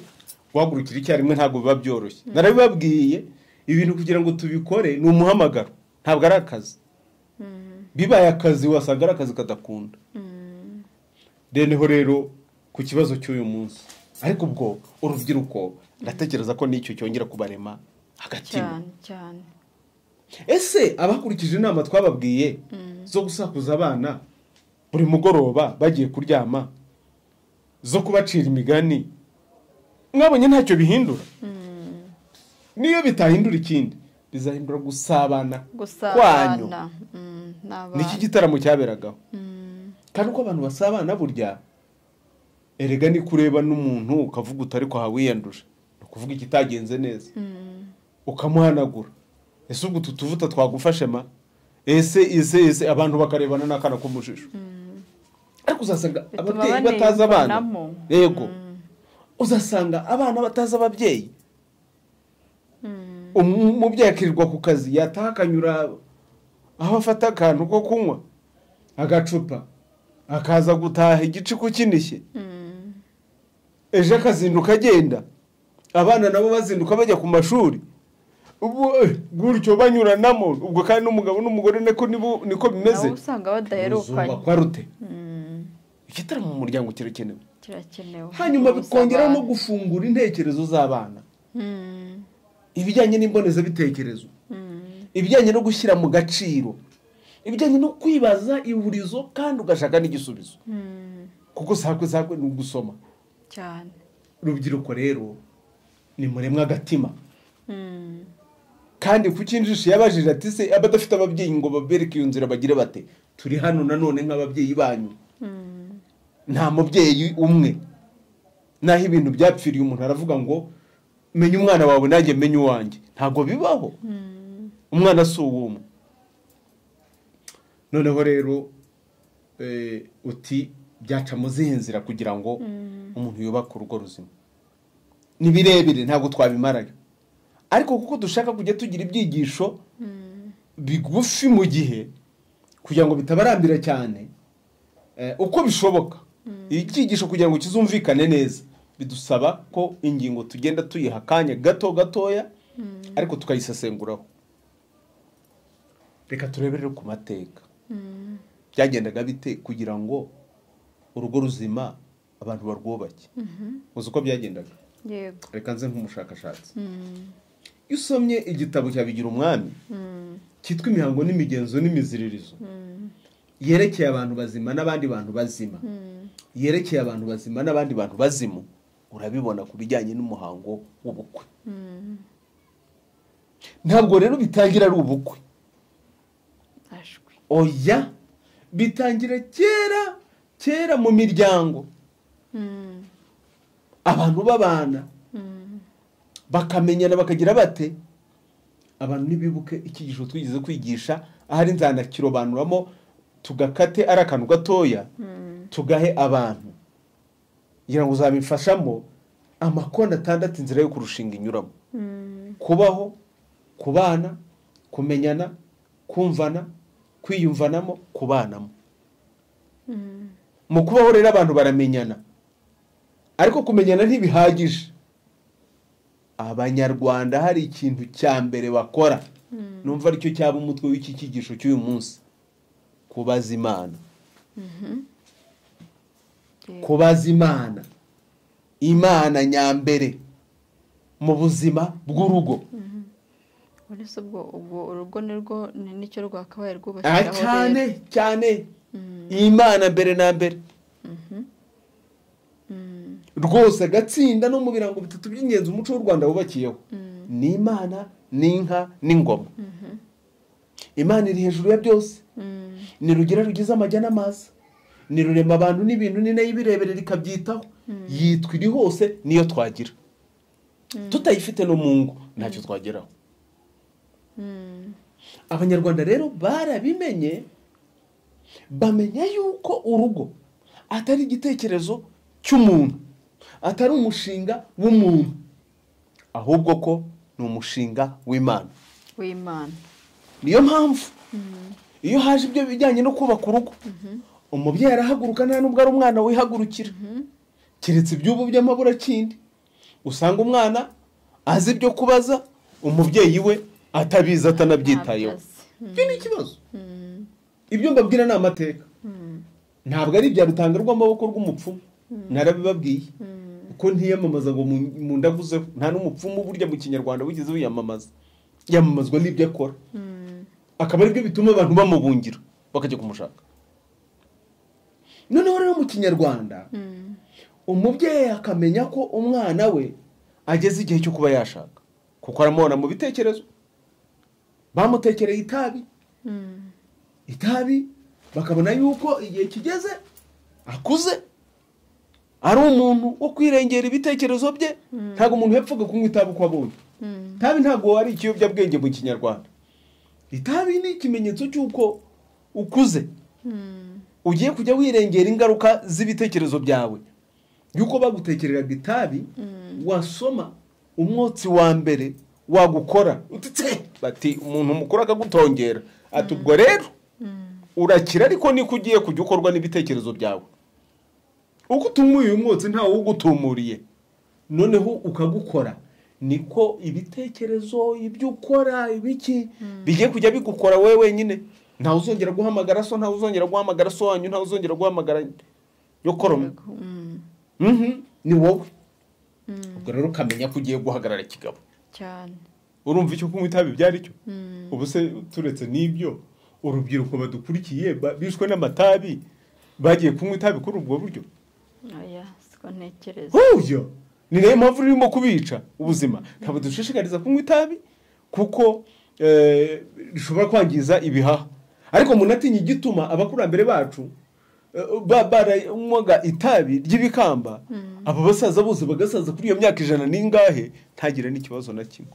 guhagurukira icyarimwe ntabwo biba byoroshye narabibabwiye ibintu kugira ngo tubikore ni umuhamagaro ntabwo ari akazi bibaye akazi wasanga ari akazi kadakunda reneho rero ku kibazo cy'uyu munsi ariko ubwo urubyiruko ndatekereza ko nicyo cyongera kubarema agatima
cyane cyane
ese abakurikije inama twababwiye zo gusakuza abana buri mugoroba bagiye kuryama zo kubacira imigani mwabonye ntacyo bihindura niyo bitahindura ikindi bizahindura gusabana kwanyu
gusabana Mm,
niki
n'abana
gitaramo cyaberagaho
Mm.
kandi uko abantu basabana burya erega ni kureba n'umuntu ukavuga uti ariko aha wiyanduje ni ukuvuga ikitagenze neza
Mm.
ukamuhanagura ese ubwo utu tuvuta twagufashe ma ese ese ese abantu bakarebana n'akana k'umujijo ariko uzasanga
Bituma
ababyeyi batazi abana
banibonamo.
yego
Mm.
uzasanga abana batazi ababyeyi Umu- umubyeyi akirirwa ku kazi yataha akanyura aho afata akantu ko kunywa agacupa akaza gutaha igicuku kinishye
Mm.
ejo akazinduka agenda abana nabo bazinduka bajya ku mashuri ubwo eh, gutyo banyuranamo ubwo kandi n'umugabo n'umugore niko nibo- niko bimeze
nabo usanga badaherukanye
ruzubakwa rute
Mm.
igitaramo mu muryango kirakenewe
kirakenewe
hanyuma
Gusabana.
bikongera no gufungura intekerezo z'abana
Mm.
ibijyanye n'imbonezabitekerezo
Mm.
ibijyanye no gushyira mu gaciro ibijyanye no kwibaza ihurizo kandi ugashaka n'igisubizo
Mm.
kuko sakwe sakwe ni ugusoma
cyane
urubyiruko rero ni muremwa agatima
Mm.
kandi ku cy'injishi yabajije ati se abadafite ababyeyi ngo babereke iyo nzira bagire bate turi hano nanone nk'ababyeyi banyu
Mm.
nta mubyeyi umwe naho ibintu byapfiriye umuntu aravuga ngo menya umwana wawe nanjye menya uwanjye ntabwo bibaho umwana si uw'umwe noneho rero eh, uti byaca mu zihe nzira kugira ngo umuntu yubake urugo ruzima ni birebire ntabwo twabimarayo ariko kuko dushaka kujya tugira ibyigisho bigufi mu gihe kugira ngo bitabarambira cyane eh, uko bishoboka icyigisho kugira ngo kizumvikane neza bidusaba ko ingingo tugenda tuyiha akanya gato gatoya ariko tukayisesenguraho reka turebe rero ku mateka byagendaga bite kugira ngo urugo ruzima abantu barwubake uzi uko byagendaga
yego
reka nze nk'umushakashatsi
Mm.
iyo usomye igitabo cya bigira umwami
Mm.
cyitwa imihango n'imigenzo n'imiziririzo yerekeye abantu bazima n'abandi bantu bazima yerekeye abantu bazima n'abandi bantu bazimu urabibona ku bijyanye n'umuhango w'ubukwe ntabwo rero bitangira ari ubukwe
ashwi
oya bitangira kera kera mu miryango
Mm,
abantu babana
mm,
bakamenyana bakagira bate abantu ntibibuke icyigisho twigeze kwigisha ahari nzanakirobanuramo tugakate ari akantu gatoya
mm,
tugahe abantu kugira ngo uzabifashamo amakoni atandatu inzira yo kurushinga inyuramo
mm,
kubaho kubana kumenyana kumvana kwiyumvanamo kubanamo
mm,
mu kubaho rero abantu baramenyana ariko kumenyana ntibihagije abanyarwanda hari ikintu cya mbere bakora numva aricyo cyaba umutwe w'iki cyigisho cy'uyu munsi kubaza imana
yego.
kubaza imana imana nyambere mu buzima bw'urugo
Muri se ubwo ubwo urugo ni rwo ni nicyo rwakabaye
Aha
rwubakiraho
cyane
rero.
cyane
Mm,
imana mbere na mbere
mhm. Mm,
rwose agatsinda no mu birango bitatu by'ingenzi umuco w'u rwanda wubakiyeho
mm,
ni imana n'inka n'ingoma
mhm.
imana iri hejuru ya byose
Mm,
ni rugira rugize amajya n'amazi ni rurema abantu n'ibintu ni nayo ibirebera rikabyitaho yitwa iri hose niyo twagira tutayifite no mu ngo ntacyo twageraho
mm,
abanyarwanda rero barabimenye bamenya yuko urugo atari igitekerezo cy'umuntu atari umushinga w'umuntu ahubwo ko ni umushinga w'imana
w'imana
niyo mpamvu iyo haje ibyo bijyanye no kubaka urugo umubyeyi arahaguruka nta nubwo ari umwana wihagurukira keretse iby'ubu by'amaburakindi usanga umwana azi ibyo kubaza umubyeyi we atabizi atanabyitayeho
Ntabyo azi.
ibyo ni ikibazo
Mm,
ibyo mbabwira ni amateka
mm,
ntabwo ari ibya rutanga rw'amaboko rw'umupfumu narabibabwiye
mm,
kuko ntiyamamaza ngo mu- mu ndavuzeho nta n'umupfumu burya mu kinyarwanda wigeze wiyamamaza yamamazwa n'ibyo akora
mm,
akaba aribyo bituma abantu bamubungira bakajya kumushaka noneho rero mu kinyarwanda
mm,
umubyeyi akamenya ko umwana we ageze igihe cyo kuba yashaka kuko aramubona mu bitekerezo bamutekereye itabi
mm,
itabi bakabona yuko igihe kigeze akuze ari umuntu wo kwirengera ibitekerezo bye ntabwo umuntu yapfaga kunywa itabi uko abonye
mm,
itabi ntabwo ari ikiyobyabwenge mu kinyarwanda itabi ni ikimenyetso cy'uko ukuze
mm,
ugiye kujya wirengera ingaruka z'ibitekerezo byawe yuko bagutekereraga itabi wasoma umwotsi wa mbere wagukora utitse bati umuntu mukuru akagutongera ati ubwo rero
mm,
urakira ariko niko ugiye kujya ukorwa n'ibitekerezo byawe uko utumuye uyu mwotsi ntawe ugutumuriye noneho ukagukora niko ibitekerezo ibyo ukora ibiki bigiye kujya bigukora wowe wenyine ntawe uzongera guhamagara so ntawe uzongera guhamagara so wanyu ntawe uzongera guhamagara yo koroma
yego. Mm,
Mhm, ni wowe
mm,
ubwo rero ukamenya ko ugiye guhagarara kigabo
cyane
urumva icyo kunywa itabi byari cyo
Mm,
ubu se turetse n'ibyo urubyiruko badukurikiye ba- bishwe n'amatabi bagiye kunywa itabi kuri ubwo buryo
oya siko ntekereza
huya ni nayo mpamvu rurimo kubica ubuzima ntabwo dushishikariza kunywa itabi kuko eh, rishobora kwangiza ibihaha ariko umuntu atinya igituma abakurambere bacu eh, ba- baranywaga itabi ry'ibikamba abo basaza bose bagasaza kuri iyo myaka ijana n'ingahe ntagire n'ikibazo na kimwe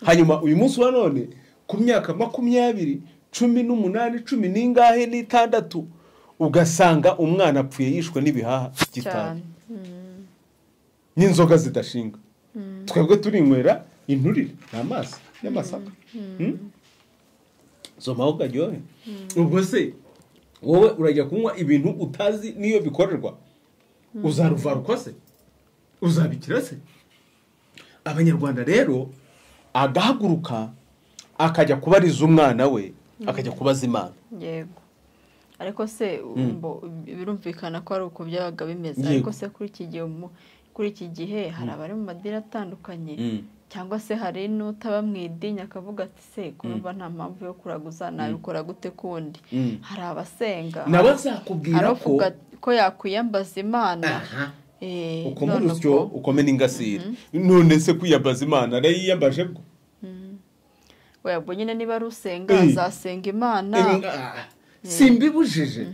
hanyuma uyu munsi wa none ku myaka makumyabiri cumi n'umunani cumi n'ingahe n'itandatu ugasanga umwana apfuye yishwe n'ibihaha by'itabi
cyane Mm,
n'inzoga zidashinga
Mm.
twebwe turinywera inturire ni amazi y'amasaka Hmm? zomaho ukaryohe ubwo se wowe urajya kunywa ibintu utazi n'iyo bikorerwa uzaruvarukwa se uzabikira se abanyarwanda rero agahaguruka akajya kubariza umwana we akajya kubaza imana
yego ariko se umbo birumvikana ko ari uko byabaga bimeze
Yego.
ariko se kuri iki gihe umu- kuri iki gihe hari abari mu madini atandukanye
Mm.
cyangwa se hari n'utaba mu idini akavuga ati se kumva nta mpamvu yo kuraguza nabikora gute kundi
Mm.
hari abasenga
nawe azakubwira
hari
ko
uvuga ko yakwiyambaza imana
aha
Eh,
ukoma
none
urusyo
uko-
ukome n'ingasire none se kwiyabaza imana arayiyabaje bwo
oya ubwo nyine niba rusenga
Eh.
azasenga imana
simbibujije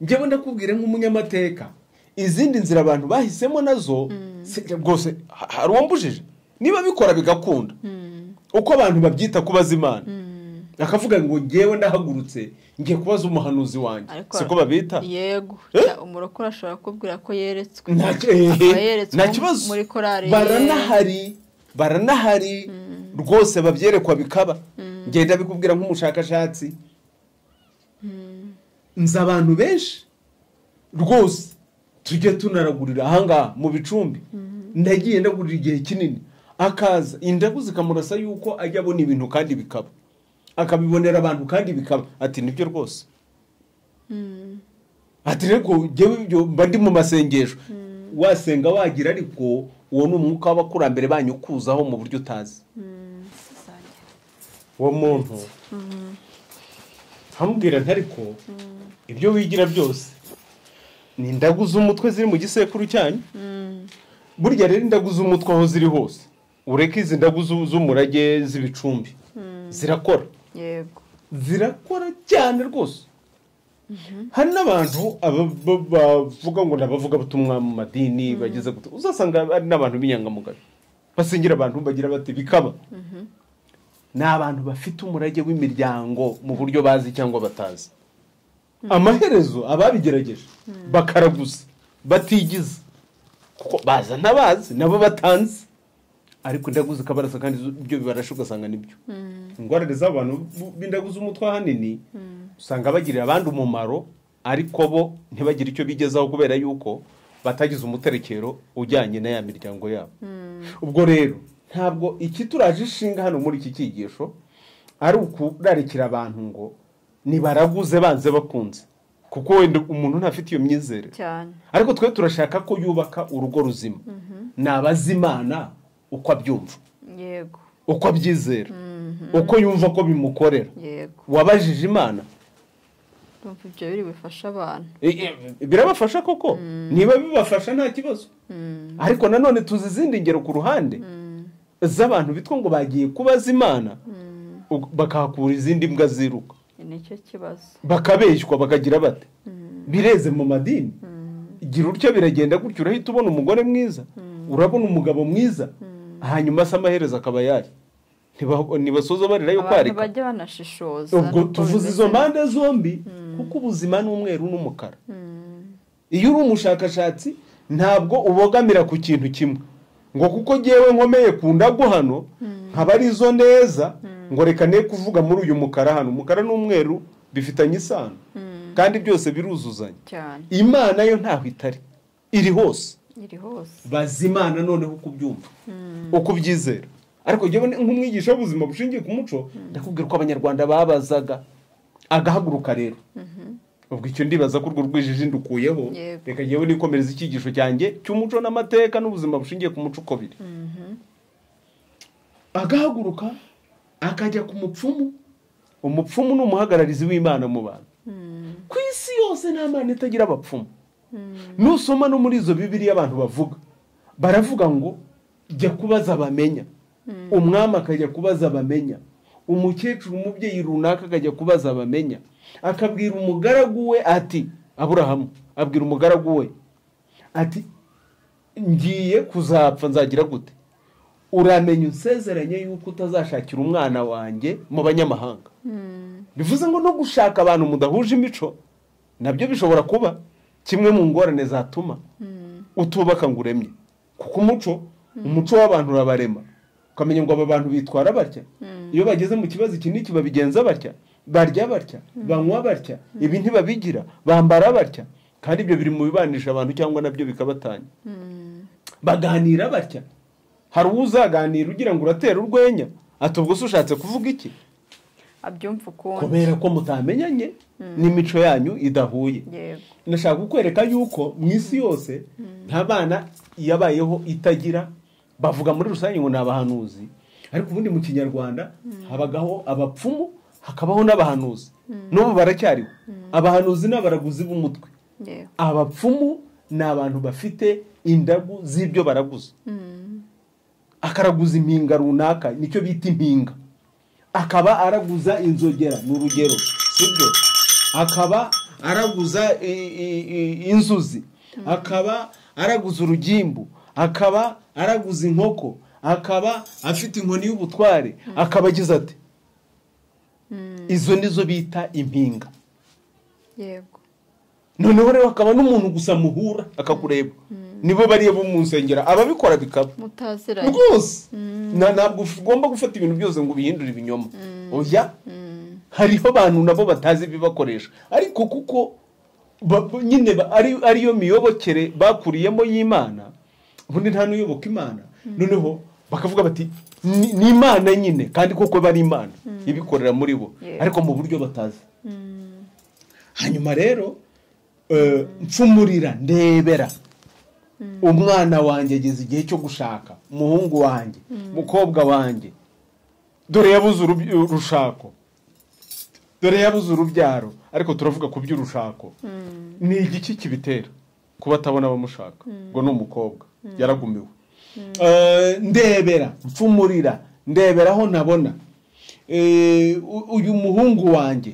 njyewe ndakubwira nk'umunyamateka izindi nzira abantu bahisemo nazo si- rwose ha- hari uwambujije niba bikora bigakunda uko abantu babyita kubaza imana akavuga ngo ngewe ndahagurutse ngiye kubaza umuhanuzi wanjye
Ariko-
siko babita
yego
Eh?
cya- umurokore ashobora kubwira ko yeretswe
Nta ki-
Akaba
ehe,
yeretswe
nta kibazo
muri korari
baranahari baranahari rwose babyerekwa bikaba ngenda bikubwira nk'umushakashatsi nzi abantu benshi rwose tujye tunaragurira ahangaha mu bicumbi ndagiye ndagurira igihe kinini akaza indagu zikamurasa yuko ajya abona ibintu kandi bikaba akabibonera abantu kandi bikaba ati nibyo rwose ati reko njyewe ibyo mba ndi mu masengesho wasenga wagira ariko uwo ni umwuka w'abakurambere banyu ukuzaho mu buryo utazi uwo muntu nkamubwira ntari ko ibyo wigira byose ni indagu z'umutwe ziri mu gisekuru cyanyu burya rero indagu z'umutwe aho ziri hose ureke izi ndagu z'u- z'umurage z'ibicumbi zirakora
yego
zirakora cyane rwose hari n'abantu aba- ba- bavuga ngo ni abavugabutumwa mu madini bageze gutya uzasanga ari n'abantu b'inyangamugayo basengera abantu bagira bati bikaba ni abantu bafite umurage w'imiryango mu buryo bazi cyangwa batazi amaherezo ababigerageje bakaraguza batigiza kuko baza ntabazi nabo batanze ariko indagu zikabarasa kandi zo- ibyo bibarashe ugasanga nibyo ingorane z'abantu bu- b'indagu z'umutwe ahanini usanga bagirira abandi umumaro ariko bo ntibagire icyo bigezaho kubera yuko batagize umuterekero ujyanye na ya miryango yabo ubwo rero ntabwo ikituraje ishinga hano muri iki cyigisho ari ukurarikira abantu ngo nibaraguze banze bakunze kuko wenda umuntu ntafite iyo myizerere
cyane
ariko twe turashaka ko yubaka urugo ruzima ni abazimana uko abyumva
yego
uko abyizera uko yumva ko bimukorera
yego
wabajije imana
ndumva ibyo biri bifasha abantu
E- e- birabafasha koko niba bibafasha nta kibazo ariko nanone tuzi izindi ngero ku ruhande z'abantu bitwa ngo bagiye kubaza imana ug- bakahakura izindi mbwa ziruka
nicyo kibazo
bakabeshywa bakagira bate bireze mu madini gira utyo biragenda gutyo urahita ubona umugore mwiza urabona umugabo mwiza hanyuma se amaherezo akaba yari Ntiba- ntibasoza barira yo
abantu
kwarika
bajya banashishoza
ubwo
niko
tuvuze
bimeze.
izo mpande zombi kuko ubuzima ni umweru n'umukara iyo uri umushakashatsi ntabwo ubogamira ku kintu kimwe ngo kuko ngewe nkomeye ku ndago hano nkaba ari izo neza ngo reka ne kuvuga muri uyu mukara hano umukara n'umweru bifitanye isano kandi byose biruzuzanya
cyane
imana yo ntaho itari iri hose
iri hose
bazi imana noneho uko ubyumva uko ubyizera ariko njyewe ni- nk'umwigisha w'ubuzima bushingiye ku muco ndakubwira ko abanyarwanda babazaga agahaguruka rero ubwo icyo ndibaza ko urwo rwijiji ndukuyeho
Yego.
reka njyewe nikomereza icyigisho cyanjye cy'umuco n'amateka n'ubuzima bushingiye ku muco uko biri agahaguruka akajya ku mupfumu umupfumu ni umuhagararizi w'imana mu bantu ku isi yose nta mana itagira abapfumu nusoma no muri izo bibiri abantu bavuga baravuga ngo jya kubaza bamenya umwami akajya kubaza bamenya umukecuru umubyeyi runaka akajya kubaza bamenya akabwira umugaragu we ati aburahamu abwira umugaragu we ati ngiye kuzapfa nzagira gute uramenye unsezeranye yuko utazashakira umwana wanjye mu banyamahanga bivuze ngo no gushaka abantu mudahuje imico nabyo bishobora kuba kimwe mu ngorane zatuma utubaka ngo uremye kuko umuco umuco w'abantu urabarema ukamenya ngo aba bantu bitwara batya iyo bageze mu kibazo iki n'iki babigenza batya barya batya banywa batya ibi ntibabigira bambara batya kandi ibyo biri mu bibanisha abantu cyangwa nabyo bikabatanya baganira batya hari uwo uzaganira ugira ngo uratera urwenya ati ubwo se ushatse kuvuga iki
abyumva ukundi
kubera ko mutamenyanye n'imico yanyu idahuye
yego
ndashaka kukwereka yuko mu isi yose nta bana yabayeho itagira bavuga muri rusange ngo ni abahanuzi ariko ubundi mu kinyarwanda habagaho abapfumu hakabaho n'abahanuzi n'ubu baracyariho abahanuzi ni abaraguzi b'umutwe
yego
abapfumu ni abantu bafite indagu z'ibyo baraguza akaraguza impinga runaka nicyo bita impinga akaba araguza inzogera ni urugero sibyo akaba araguza i- i- i- inzuzi akaba araguza urugimbu akaba araguza inkoko akaba afite inkoni y'ubutware akaba agize ati izo nizo bita impinga
yego
noneho rero hakaba n'umuntu gusa muhura akakureba nibo bariya bo mu nsengero ababikora bikaba
mutaziranye
rwose Na- ntabwo ugomba gufata ibintu byose ngo ubihindure ibinyoma oya hariho abantu nabo batazi ibibakoresha ariko kuko ba- ba- nyine ba- ari- ariyo miyobokere bakuriyemo y'imana ubundi nta n'uyoboka imana noneho bakavuga bati "Ni- ni imana nyine kandi koko bari imana ibikorera muri bo
Yeah.
ariko mu buryo batazi hanyuma rero eh, mfumurira ndebera umwana wanjye ageze igihe cyo gushaka umuhungu wanjye umukobwa wanjye dore yabuze urubyi- urushako dore yabuze urubyaro ariko turavuga ku by'urushako ni igiki kibitera kuba atabona abamushaka ngo ni umukobwa yaragumiwe Eh, ndebera mfumurira ndebera aho ntabona Eh, u- uyu muhungu wanjye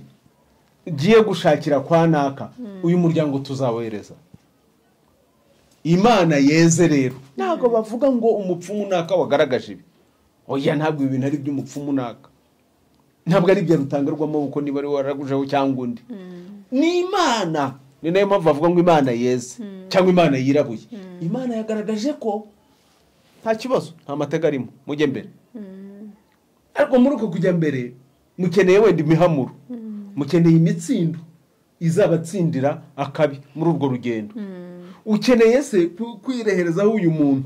ngiye gushakira kwa naka uyu muryango tuzawohereza imana yeze rero ntabwo bavuga ngo umupfumu naka wagaragaje ibi oya ntabwo ibi bintu ari iby'umupfumu naka ntabwo ari ibya rutangarwamo kuko niba ari waragujeho cyangwa undi ni imana ni nayo mpamvu bavuga ngo imana yeze cyangwa imana yirabuye imana yagaragaje ko nta kibazo nta mateka arimo mujye mbere ariko muri uko kujya mbere mukeneye wenda imihamuro mukeneye imitsindo izabatsindira akabi muri urwo rugendo ukeneye se ku- kwireherezaho uyu muntu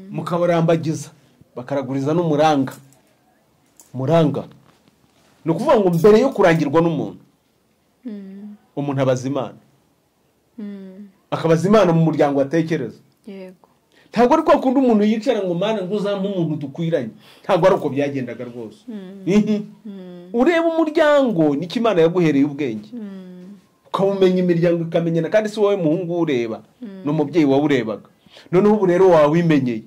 mukabarambagiza bakaraguriza n'umuranga muranga ni ukuvuga ngo mbere yo kurangirwa n'umuntu umuntu abaza imana akabaza imana mu muryango atekereza
yego
ntabwo ari kwa kundi umuntu yicara ngo mana ngo uzampe umuntu dukwiranye ntabwo ari uko byagendaga rwose Ihi. ureba umuryango niko imana yaguhereye ubwenge ukawumenya imiryango ikamenyana kandi si wowe muhungu uwureba ni umubyeyi wawurebaga noneho ubu rero wawimenyeye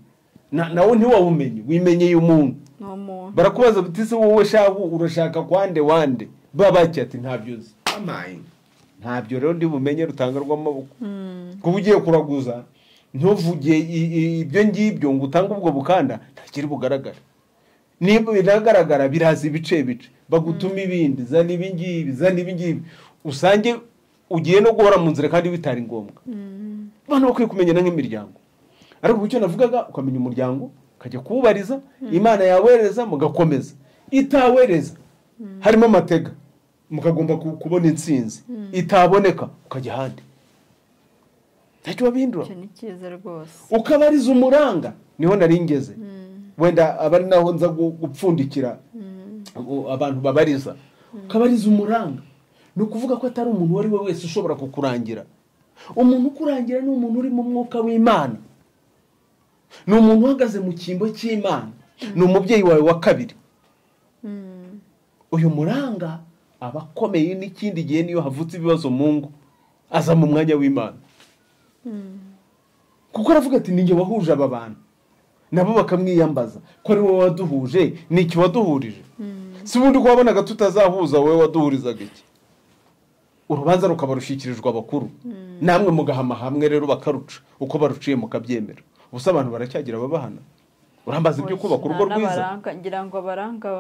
Na- nawe ntiwawumenye wimenyeye umuntu
ni umuntu
barakubaza bati se wowe shabu urashaka kwande wande babaki ati ntabyo uzi ntabyo rero ndi bumenye rutanga rw'amaboko kuba ugiye kuraguza ntuvuge i- i- ibyo ngibyo ngo utange ubwo bukanda ntakiri bugaragara niba biragaragara biraza ibice bice bagutuma ibindi zana ibingibi zana ibingibi usange ugiye no guhora mu nzira kandi bitari ngombwa abantu bakwiye kumenyana nk'imiryango ariko icyo navugaga ukamenya umuryango ukajya kuwubariza imana yawereza mugakomeza itawereza harimo amatega mukagomba ku- kubona intsinzi itaboneka ukajya ahandi ntacyo babihindura
icyo ni cyiza rwose
ukabariza umuranga niho nari ngeze wenda aba ari naho nza gu- gupfundikira u- abantu babariza ukabariza umuranga ni ukuvuga ko atari umuntu uwo ari we wese ushobora kukurangira umuntu ukurangira ni umuntu uri mu mwuka w'imana ni umuntu uhagaze mu cyimbo cy'imana ni umubyeyi wawe wa kabiri uyu muranga aba akomeye n'ikindi gihe niyo havutse ibibazo mu ngo aza mu mwanya w'imana kuko aravuga ati ninjye wahuje aba bantu nabo bakamwiyambaza ko ari wowe waduhuje ni iki waduhurije si ubundi ko wabonaga tutazahuza wowe waduhurizaga iki urubanza rukaba rushyikirijwe abakuru namwe mugahama hamwe rero bakaruca uko baruciye mukabyemera ubusa abantu baracyagira ababahana urambaza ibyo kubaka urugo
Nta
rwiza
n'abaranga, ngira ngo abaranga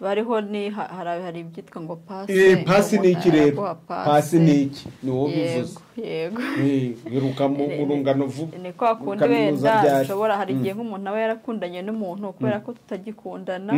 bariho ni ha- hari hari ibyitwa ngo pasi
Eh, pasi ni iki rero
araguha
pasi ni iki ni wowe ubivuze
yego yego
Eh, wiruka mu mu rungano vuba
ni kwa kundi
Kaminuza
wenda
ryari?
ushobora hari igihe nk'umuntu aba yarakundanye n'umuntu kubera ko tutagikundana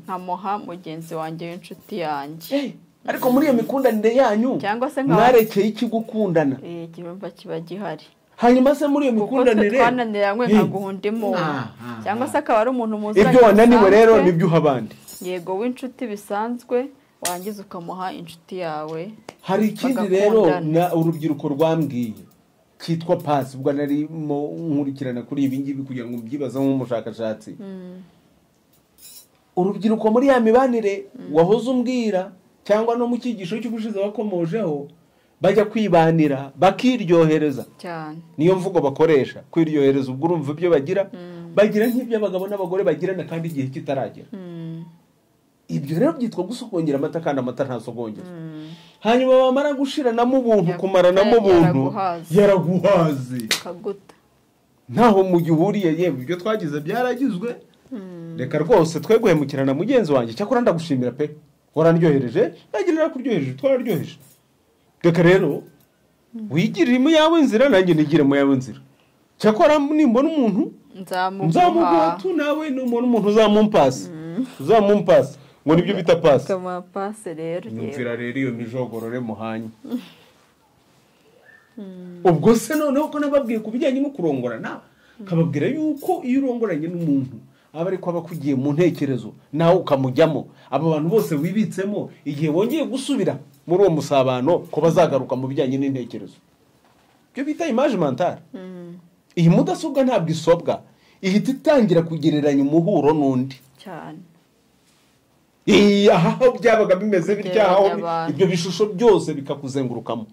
nkamuha mugenzi wanjye w'inshuti yanjye
Eh, ariko muri iyo mikundanire yanyu
Cyangwa se nkaba-
mwarekeye iki gukundana
Eh, ikirumba kiba gihari
hanyuma se muri iyo
kuko twe
mikundanire
twananiranywe
Eh,
nkaguha undi muntu
Ah, ah,
cyangwa se akaba ari umuntu muzanye
ibyo wananiwe rero
bisanzwe.
ni ibyo uha abandi
yego w'inshuti bisanzwe warangiza ukamuha inshuti yawe
hari ikindi rero
Bagakundana.
na urubyiruko rwambwiye cyitwa pasi ubwo narimo nkurikirana kuri ibi ngibi kugira ngo mbyibaze nk'umushakashatsi urubyiruko muri ya mibanire wahoze umbwira cyangwa no mu cyigisho cy'ubushize wakomojeho bajya kwibanira bakiryohereza
cyane
niyo mvugo bakoresha kwiryohereza ubwo urumva ibyo bagira bagira nk'ibyo abagabo n'abagore bagirana kandi igihe kitaragera ibyo rero byitwa gusogongera amata kandi amata ntasogongera hanyuma bamara gushiranamo ubuntu
Yaguta,
kumaranamo ubuntu
yaraguhaze.
yaraguhaze
kaguta
ntaho mugihuriye yewe ibyo twagize byaragizwe reka rwose twe guhemukirana mugenzi wanjye cyakora ndagushimira pe warandyohereje nagira narakuryohereje twararyoheje reka rero wigirire mu yawe nzira nanjye nigire mu yawe nzira cyakora nimbona umuntu
nzamuguha
nzamuguha tu nawe numubona umuntu uzamumpasi uzamumpasi ngo nibyo bita pasi
kamuha pase rero yewe
nyumvira rero iyo mijogorore muhanye ubwo se noneho ko nababwiye ku bijyanye no kurongorana kababwira yuko iyo urongoranye n'umuntu aba ariko aba akugiye mu ntekerezo nawe ukamujyamo abo bantu bose wibitsemo igihe wongeye gusubira muri uwo musabano ko bazagaruka mu bijyanye n'intekerezo ibyo bita imaje mantara iyi mudasobwa ntabwo isobwa ihita itangira kugereranya umuhuro n'undi
cyane
Iyi, aha aho byabaga bimeze bitya aho
Gereranya abantu.
ibyo bishusho byose bikakuzengurukamo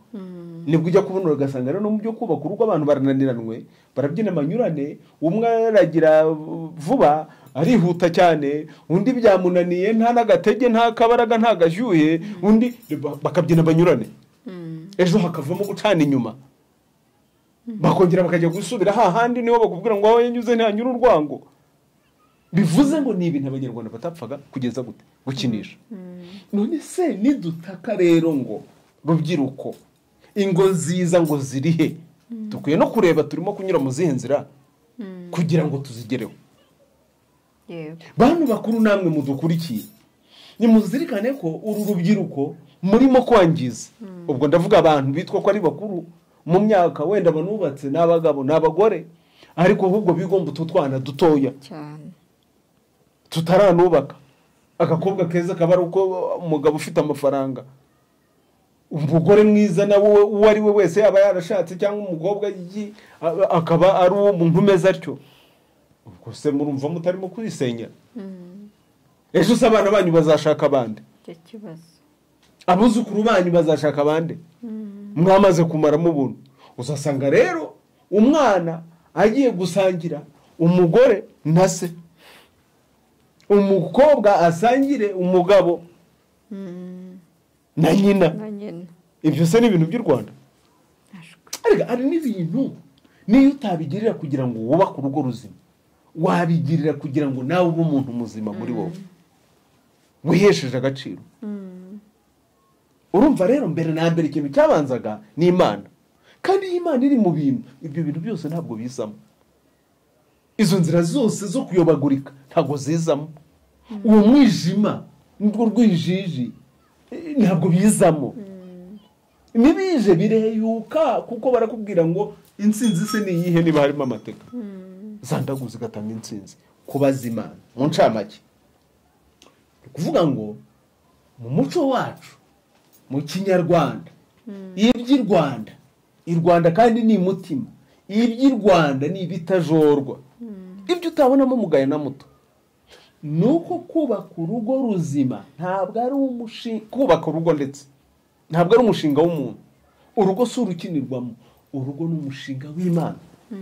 nibwo ujya kubona ugasanga rero no mu byo kubaka urugo abantu barananiranwe barabyina amanyurane umwe aragira vuba arihuta cyane undi byamunaniye nta n'agatege nta kabaraga nta gashyuhe undi ba- bakabyina banyurane ejo hakavamo gucana inyuma bakongera bakajya gusubira hahandi niho bakubwira ngo aho yanyuze ntihanyura urwango bivuze ngo ni ibintu abanyarwanda batapfaga kugeza gute gukinisha none se nidutaka rero ngo rubyiruko ingo nziza ngo ziri he dukwiye no kureba turimo kunyura mu zihe nzira kugira ngo tuzigereho
yego
bantu bakuru namwe mudukurikiye nimuzirikane ko uru rubyiruko murimo kwangiza ubwo ndavuga abantu bitwa ko ari bakuru mu myaka wenda banubatse ni abagabo ni abagore ariko ahubwo bigomba utu twana dutoya
cyane
tutaranubaka agakobwa keza kaba ari uko umugabo ufite amafaranga umugore mwiza nawe we- uwo ari we wese yaba yarashatse cyangwa umukobwa yi- a- akaba ari uwo muntu umeze atyo ubwo se murumva mutarimo kwisenya ejo se abana banyu bazashaka abandi
icyo kibazo
abuzukuru banyu bazashaka abandi mwamaze kumaramo ubuntu uzasanga rero umwana agiye gusangira umugore na se umukobwa asangire umugabo na nyina
nka nyina
ibyo se ni ibintu by'u rwanda
ashwe
ariko hari n'ibintu niyo utabigirira kugira ngo wubake urugo ruzima wabigirira kugira ngo nawe ube umuntu muzima muri wowe wihesheje agaciro urumva rero mbere na mbere ikintu cyabanzaga ni imana kandi iyo imana iri mu bintu ibyo bintu byose ntabwo bizamo izo nzira zose zo kuyobagurika ntabwo zizamo uwo mwijima n'urwo rwijiji eh, ntabwo bizamo ntibije bireyuka kuko barakubwira ngo insinzi se ni iyihe niba harimo amateka zandaguza igatanga insinzi kubaza imana mu ncamake ni ukuvuga ngo mu muco wacu mu kinyarwanda iby'i rwanda i rwanda kandi ni mutima iby'i rwanda ni ibitajorwa ibyo utabonamo mugayo na muto ni uko kubaka urugo ruzima ntabwo ari umushinga kubaka urugo ndetse ntabwo ari umushinga w'umuntu urugo si urukinirwamo urugo ni umushinga w'imana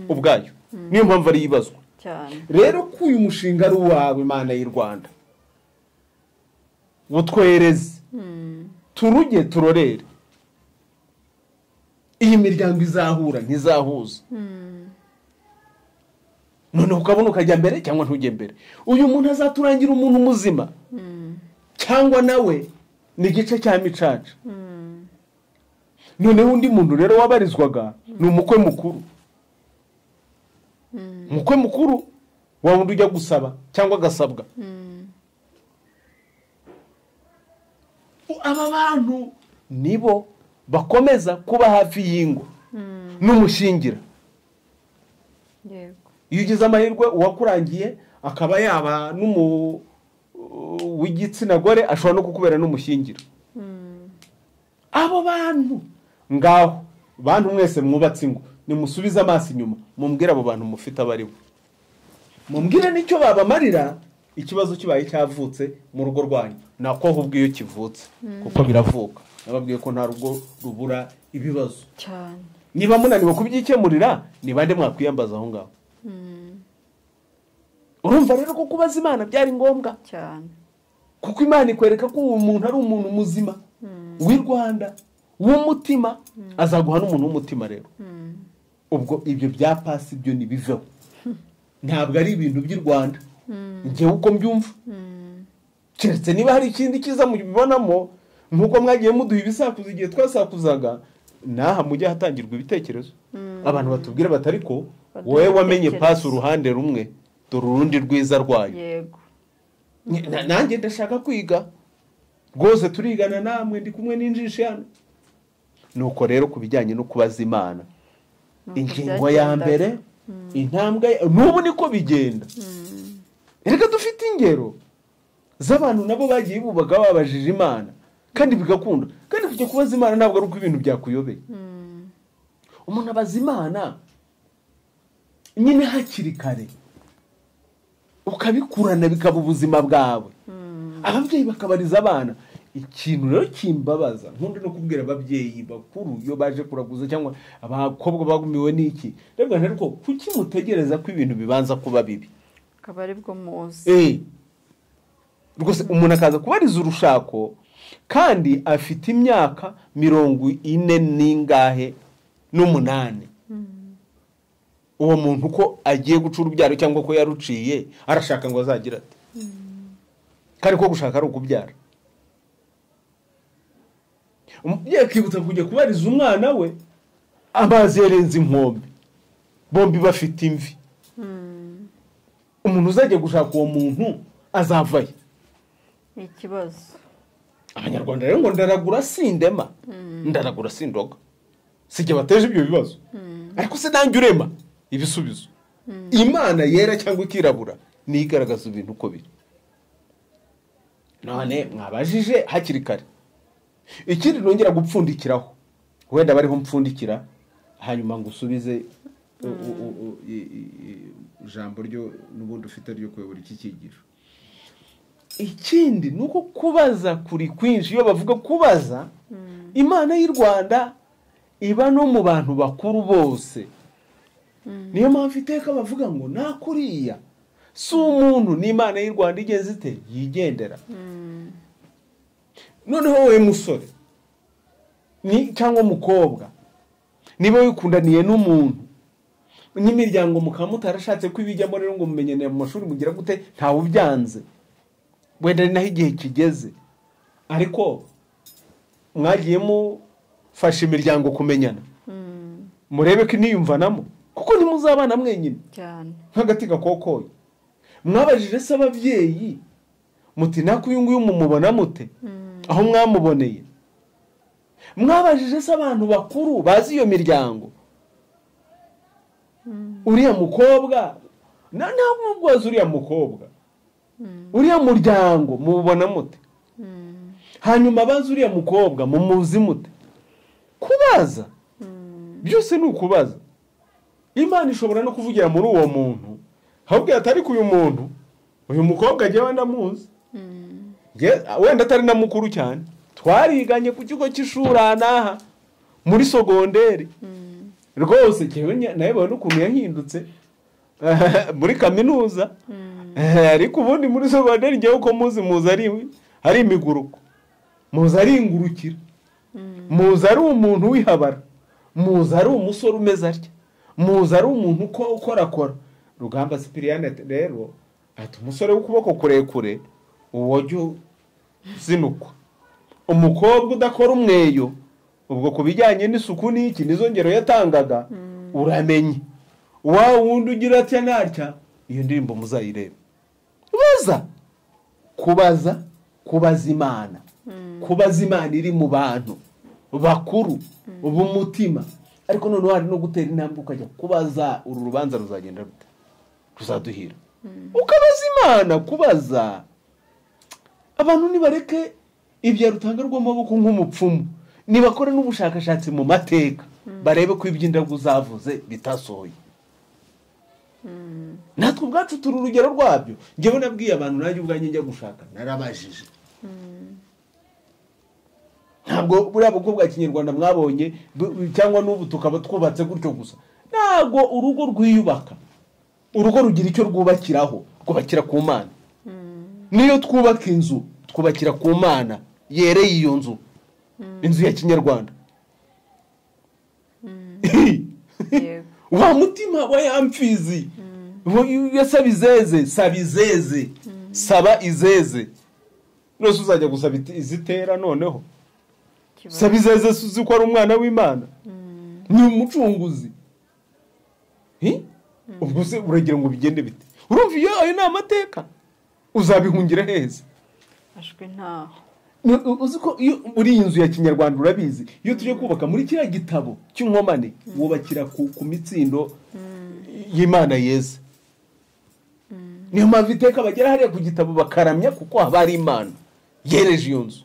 ubwayo niyo mpamvu ari ibazwa
cyane
rero ko uyu mushinga ari uwawe imana y'u rwanda butwereze turuge turorere iyi miryango izahura ntizahuza noneho ukabona ukajya mbere cyangwa ntujye mbere uyu muntu azaturangira umuntu muzima cyangwa nawe ni igice cya micaca noneho undi muntu rero wabarizwaga ni umukwe mukuru umukwe mukuru wa wundi ujya gusaba cyangwa agasabwa aba bantu nibo bakomeza kuba hafi y'ingo n'umushingira
yego
iyo ugize amahirwe uwakurangiye akaba yaba n'umu uh, w'igitsina gore ashobora no kukubera n'umushingira abo bantu ngaho bantu mwese mwubatse ingo nimusubize amaso inyuma mumbwire abo bantu mufite abaribo mumbwire n'icyo babamarira ikibazo kibaye cyavutse mu rugo rwanyu nako ahubwo iyo kivutse kuko biravuka nababwiye ko nta rugo rubura ibibazo
cyane
niba munaniwe kubyikemurira ni bande mwakwiyambaza aho ngaho urumva rero ko kubaza imana byari ngombwa
cyane
kuko imana ikwereka ko uwo muntu ari umuntu muzima w'i rwanda w'umutima azaguha n'umuntu w'umutima rero ubwo ibyo bya pasi byo ntibiveho ntabwo ari ibintu by'i rwanda ngewe uko mbyumva keretse niba hari ikindi cyiza mubibonamo nk'uko mwagiye muduha ibisakuza igihe twasakuzaga n'aha mujye ahatangirwa ibitekerezo abantu batubwira bati ariko wowe wamenye pasi uruhande rumwe dore urundi rwiza rwayo
yego
Ni- na- nanjye ndashaka kwiga rwose turigana namwe ndi kumwe n'injishi hano nuko rero ku bijyanye no kubaza imana
Nuko
ingingo ya
byagendaga.
mbere intambwe ya- n'ubu niko bigenda reka dufite ingero z'abantu nabo bagiye bubaga babajije imana kandi bigakunda kandi kujya kubaza imana ntabwo ari uko ibintu byakuyobeye umuntu abaza imana nyine hakiri kare ukabikurana bikaba ubuzima bwawe ababyeyi bakabariza abana ikintu rero kimbabaza nkunda no kubwira ababyeyi bakuru iyo baje kuraguza cyangwa abakobwa bagumiwe n'iki rero ariko kuki mutegereza ko ibintu bibanza kuba bibi
akaba ari bwo muzi
Eh. rwose umuntu akaza kubariza urushako kandi afite imyaka mirongo ine n'ingahe n'umunani uwo muntu ko agiye guca urubyaro cyangwa ko yaruciye arashaka ngo azagire ati kandi ko gushaka ari ukubyara umubyeyi akibutsa kujya kubariza umwana we amazi yarenze inkombe bombi bafite imvi umuntu uzajya gushaka uwo muntu azavayo
ni ikibazo
abanyarwanda rero ngo ndaragura sindema ndaragura sindoga sijya bateje ibyo bibazo ariko se nanjye urema ibisubizo imana yera cyangwa ikirabura niyo igaragaza ibintu uko biri none mwabajije hakiri kare ikindi nongera gupfundikiraho wenda bariho mpfundikira hanyuma ngo usubize u- u- u- u- i- i- i- ijambo ryo n'ubundi ufite ryo kuyobora iki cyigisho ikindi ni uko kubaza kuri kwinshi iyo bavuga kubaza imana y'u rwanda iba no mu bantu bakuru bose niyo mpamvu iteka bavuga ngo nta kuriya si umuntu n'imana y'u rwanda igeze ite yigendera noneho wowe musore ni cyangwa umukobwa niba wikundaniye n'umuntu n'imiryango mukaba mutarashatse ko ibijyamo rero ngo mumenyane mu mashuri mugira gute ntawe ubyanze wenda ni naho igihe kigeze ariko mwagiye mufasha imiryango kumenyana murebe ko iniyumvanamo kuko ntimuzabana mwenyine
cyane
nk'agati gakokoye mwabajije se ababyeyi muti nako uyu nguyu mumubona mute aho mwamuboneye mwabajije se abantu bakuru bazi iyo miryango uriya mukobwa na- ntabwo mubwaza uriya mukobwa uriya muryango mubona mute hanyuma bazi uriya mukobwa mumuzi mute kubaza byose ni ukubaza imana ishobora no kuvugira muri uwo muntu ahubwo atari ku uyu muntu uyu mukobwa njyewe ndamuzi Nge- wenda atari na mukuru cyane twariganye ku kigo cy'ishuri aha n'aha muri sogonderi rwose njyewe nya- nayobewe n'ukuntu yahindutse muri kaminuza Eh, ariko ubundi muri sogonderi njyewe uko muzi muzi ari ari imiguruko muzi ari ingurukira muzi ari umuntu wihabara muzi ari umusore umeze atya muzi ari umuntu uko ukorakora rugamba sipiriyane rero ati umusore w'ukuboko kurekure uwo jya uzinukwa umukobwa udakora umweyo ubwo ku bijyanye n'isuku n'iki nizo ngero yatangaga uramenye wa wundi ugira atya natya iyo ndirimbo muzayirebe baza kubaza kubaza imana kubaza imana iri mu bantu bakuru b'umutima ariko noneho hari no gutera intambwe ukajya kubaza uru rubanza ruzagenda rute ruzaduhira ukabaza imana kubaza abantu nibareke ibya rutanga rw'amaboko nk'umupfumu nibakore n'ubushakashatsi mu mateka barebe ko iby'indagu zavuze bitasohoye natwe ubwacu turi urugero rwabyo njyewe nabwiye abantu nanjye ubwanjye njya gushaka narabajije ntabwo buriya bwoko bwa kinyarwanda mwabonye bu- cyangwa n'ubu tukaba twubatse gutyo gusa ntabwo urugo rwiyubaka urugo rugira icyo rwubakiraho rwubakira ku mana niyo twubaka inzu twubakira ku mana yereye iyo nzu inzu ya kinyarwanda
yego
wa mutima wa ya mfizi Wo- iyo saba izeze saba izeze saba izeze rwose uzajya gusaba iti- izitera noneho
ikibazo.
saba izeze si uzi ko ari umwana w'imana ni umucunguzi Hi? ubwo se uragira ngo bigende bite urumva iyo ayo ni amateka uzabihungira heza
ashwe ntaho
Ni- u- uzi ko iyo uri iyi nzu ya kinyarwanda urabizi iyo tujya kubaka muri kiriya gitabo cy'inkomane wubakira ku, ku mitsindo y'imana yeze niyo mpamvu iteka bagera hariya ku gitabo bakaramya kuko haba hari imana yereje iyo nzu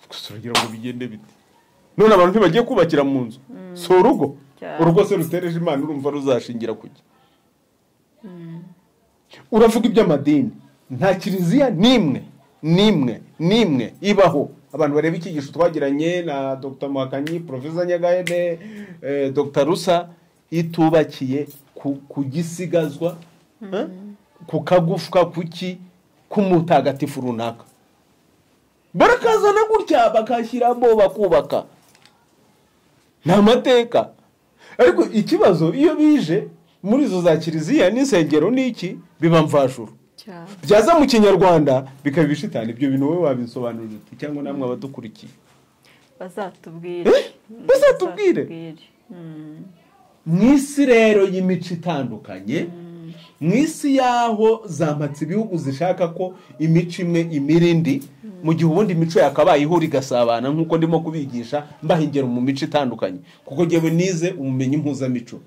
gusa uragira ngo bigende bite none abantu ntibagiye kubakira mu nzu si urugo
Cyane.
urugo se rutereje imana urumva ruzashingira kujya uravuga iby'amadini nta kiliziya n'imwe n'imwe n'imwe ibaho abantu bareba icyigisho twagiranye na dr muhakanyi profesa nyagahene eh, dr rusa itubakiye ku, ku gisigazwa eh, ku kagufwa kuki k'umutagatifu runaka barakazana gutya bakashyiramo bakubaka ni amateka ariko ikibazo iyo bije muri izo za kiliziya n'insengero n'iki biba mvashuru
cyane
byaza mu kinyarwanda bikaba ibishitani ibyo bintu wowe wabisobanurira uti cyangwa namwe abadukurikiye
bazatubwire
Eh?
Mm,
Bazatubwire?
Mm,
mu isi rero y'imico itandukanye mu isi y'aho zamatse ibihugu zishaka ko imico imwe imira indi mu gihe ubundi imico yakabaye ihura igasabana nk'uko ndimo kubigisha mbaha ingero mu mico itandukanye kuko ngewe nize ubumenyi mpuzamico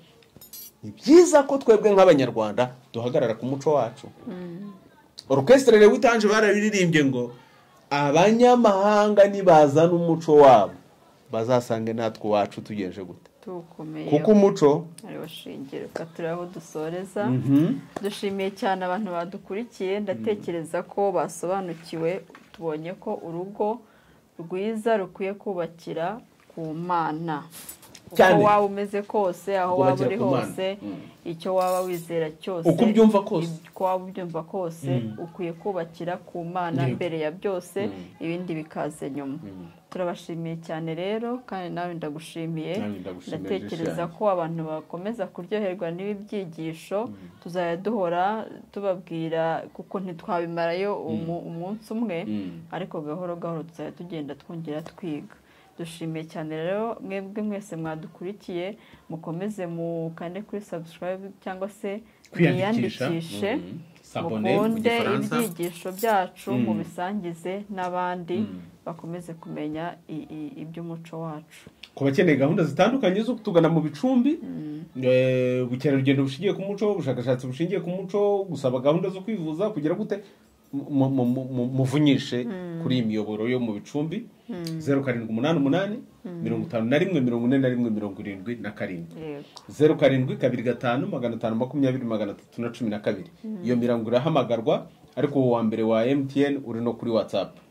ni byiza ko twebwe nk'abanyarwanda duhagarara ku muco wacu orukesitire rero utanje barabiririmbye ngo abanyamahanga nibazana umuco wabo bazasange natwe uwacu tugejeje gute
tuwukomeye
kuko umuco
ariwo shingiro reka turebe aho dusoreza dushimiye cyane abantu badukurikiye ndatekereza ko basobanukiwe tubonye ko urugo rwiza rukwiye kubakira ku mana uko
Cyane.
waba umeze kose aho waba
Kubakira
uri
ku Mana.
hose icyo waba wizera cyose
Uko ubyumva kose.
uko waba ubyumva kose ukwiye kubakira ku mana
Yego.
mbere ya byose ibindi bikaza nyuma turabashimiye cyane rero kandi nawe ndagushimiye
Nawe ndagushimira
ndatekereza
cyane.
ko abantu bakomeza kuryoherwa n'ibi byigisho tuzajya duhora tubabwira kuko ntitwabimarayo umu- umunsi umwe ariko gahoro gahoro tuzajya tugenda twongera twiga dushimiye cyane rero mwebwe mwese mwadukurikiye mukomeze mukande kuri subscribe cyangwa se
Kwiyandikisha.
mwiyandikishe
S'abonner mu
mukunde
gifaransa.
ibyigisho byacu mubisangize n'abandi bakomeze kumenya i- i- iby'umuco wacu
ku bakeneye gahunda zitandukanye zo kutugana mu bicumbi eh, ubukerarugendo bushingiye ku muco ubushakashatsi bushingiye ku muco gusaba gahunda zo kwivuza kugira gute mu- mu- mu- mu- muvunyishe kuri iyi miyoboro yo mu bicumbi zeru karindwi umunani umunani mirongo itanu na rimwe mirongo ine na rimwe mirongo irindwi na karindwi
yego
zeru karindwi kabiri gatanu magana atanu makumyabiri magana atatu na cumi na kabiri iyo mirongo irahamagarwa ariko uwo wa mbere wa emutiyeni uri no kuri watsapu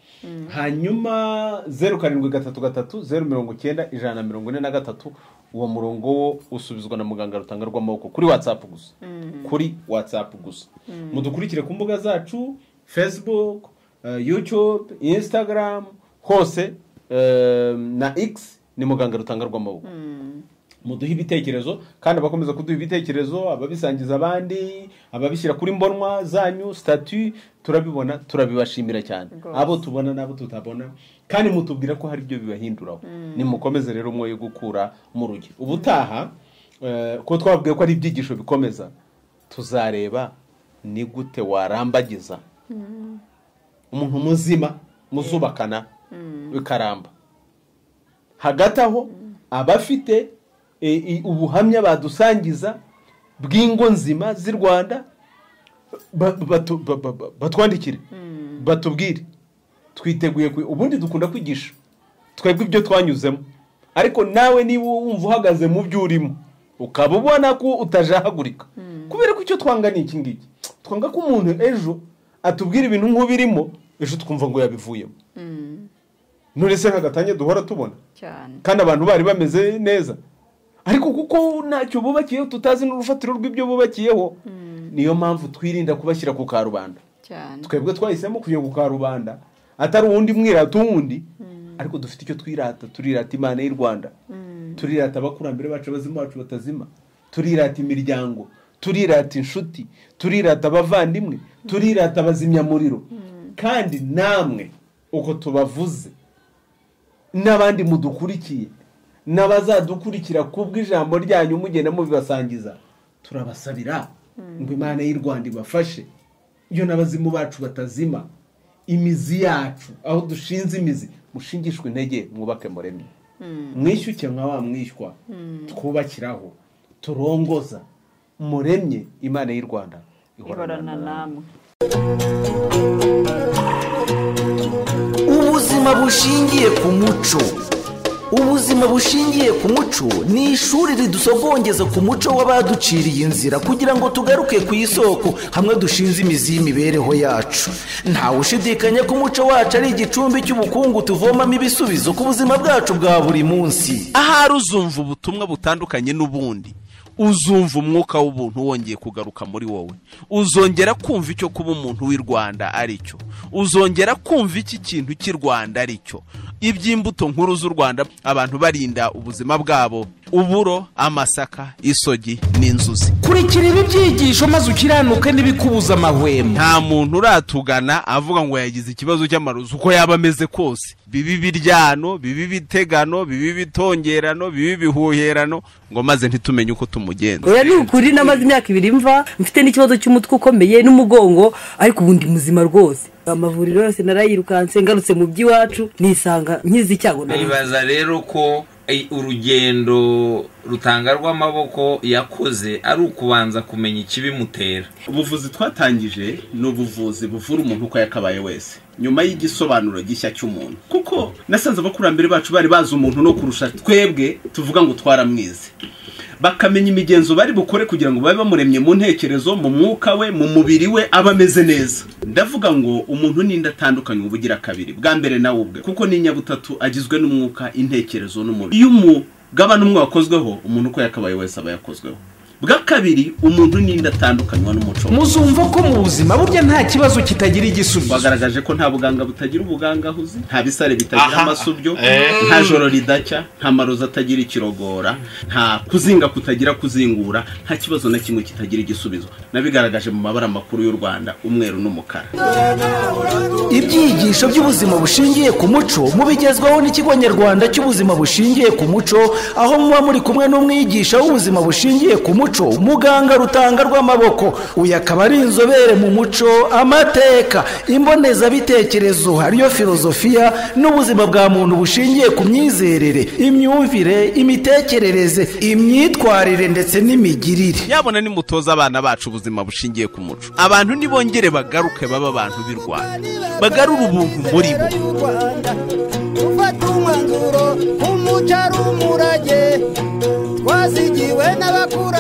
hanyuma zeru karindwi gatatu gatatu zeru mirongo icyenda ijana na mirongo ine na gatatu uwo murongo wo usubizwa na muganga rutanga rw'amaboko kuri watsapu gusa kuri watsapu gusa mudukurikire ku mbuga zacu facebook eh, youtube instagram hose eh, na x ni muganga rutanga rw'amaboko muduhe ibitekerezo kandi abakomeza kuduha ibitekerezo ababisangiza abandi ababishyira kuri mbonwa zanyu statu turabibona turabibashimira cyane
Rwose.
abo tubona n'abo tutabona kandi mutubwira ko hari ibyo bibahinduraho nimukomeze rero umwoyo gukura mu rugi ubutaha eh, ko twabwiye ko ari ibyigisho bikomeza tuzareba ni gute warambagiza umuntu muzima muzubakana bikaramba hagati aho abafite e, i- ubuhamya badusangiza bw'ingo nzima z'i rwanda ba- batu- ba- ba- ba- batwandikire batubwire twiteguye kwi- ubundi dukunda kwigisha twebwe ibyo twanyuzemo ariko nawe niba wumva uhagaze mu byo urimo ukaba ubona ko utajahagurika kubera ko icyo twanga ni iki ngiki twanga ko umuntu ejo atubwira ibintu nk'ubirimo ejo twumva ngo yabivuyemo none se nk'agatange duhora tubona
cyane
kandi abantu bari bameze neza ariko kuko ntacyo bubakiyeho tutazi n'urufatiro rw'ibyo bubakiyeho niyo mpamvu twirinda kubashyira ku karubanda
cyane
twebwe twahisemo kujya ku karubanda atari uwundi mwirata uwundi ariko dufite icyo twirata turirata imana y'u rwanda turirata abakurambere bacu abazima bacu batazima turirata imiryango turirata inshuti turirata abavandimwe turirata abazimyamuriro kandi namwe uko tubavuze n'abandi mudukurikiye n'abazadukurikira kubwo ijambo ryanyu mugenda mubibasangiza turabasabira ngo imana y'u rwanda ibafashe iyo n'abazimu bacu batazima imizi yacu aho dushinze imizi mushingishwe intege mwubake muremye mwishyuke nka wa mwishywa twubakiraho turongoza muremye imana y'u rwanda
ihorana namwe
ubuzima bushingiye ku muco ubuzima bushingiye ku muco ni ishuri ridusogongeza ku muco w'abaduciriye inzira kugira ngo tugaruke ku isoko hamwe dushinze imizi y'imibereho yacu ntawe ushidikanya ko umuco wacu ari igicumbi cy'ubukungu tuvomamo ibisubizo ku buzima bwacu bwa buri munsi
ahari uzumva ubutumwa butandukanye n'ubundi uzumva umwuka w'ubuntu wongeye kugaruka muri wowe uzongera kumva icyo kuba umuntu w'i rwanda ari cyo uzongera kumva iki kintu cy'i rwanda ari cyo iby'imbuto nkuru z'u rwanda abantu barinda ubuzima bwabo uburo amasaka isogi n'inzuzi
kurikira ibi byigisho maze ukiranuke n'ibikubuza amahwemo
nta muntu uratugana avuga ngo yagize ikibazo cy'amarozi uko yaba ameze kose bibi biryano bibi bitegano bibi bitongerano bibi bihuherano ngo maze ntitumenye uko tumugenza
oya ni ukuri namaze imyaka ibiri mva mfite n'ikibazo cy'umutwe ukomeye n'umugongo ariko ubu ndi muzima rwose amavuriro yose narayirukanse ngarutse mu by'iwacu nisanga nkizi icyago nari
nibaza rero ko eh, urugendo rutanga rw'amaboko yakoze ari ukubanza kumenya ikibimutera
ubuvuzi twatangije ni ubuvuzi buvura umuntu uko yakabaye wese nyuma y'igisobanuro gishya cy'umuntu kuko nasanze abakurambere bacu bari bazi umuntu no kurusha twebwe tuvuga ngo twaramwize bakamenya imigenzo bari bukore kugira ngo babe bamuremye mu ntekerezo mu mwuka we mu mubiri we aba ameze neza ndavuga ngo umuntu n'indi atandukanye uba ugira kabiri bwa mbere nawe ubwe kuko n'inyabutatu agizwe n'umwuka intekerezo n'umubiri iyo umugabane umwe wakozweho umuntu uko yakabaye wese aba yakozweho bwa kabiri umuntu n'indi atandukanywa n'umuco
muzumva ko mu buzima burya nta kibazo kitagira igisubizo
bagaragaje ko nta buganga butagira ubugangahuzi nta bisare bitagira
Aha.
amasubyo
Eh.
nta joro ridacya nta marozi atagira ikirogora nta kuzinga kutagira kuzingura nta kibazo na kimwe kitagira igisubizo nabigaragaje mu mabara makuru y'u rwanda umweru n'umukara
ibyigisho by'ubuzima bushingiye ku muco mubigezwaho n'ikigo nyarwanda cy'ubuzima bushingiye ku muco aho muba muri kumwe n'umwigisha w'ubuzima bushingiye ku muco muganga rutanga rw'amaboko uyu akaba ari inzobere mu muco amateka imbonezabitekerezo ariyo filozofiya n'ubuzima bwa muntu bushingiye ku myizerere imyumvire imitekerereze imyitwarire ndetse n'imigirire
yabona nimutoza abana bacu ubuzima bushingiye ku muco abantu nibongere bagaruke baba abantu b'i rwanda bagarure ubuntu muri bo
gufata umwanzuro umuco ari umurage twazigiwe n'abakuru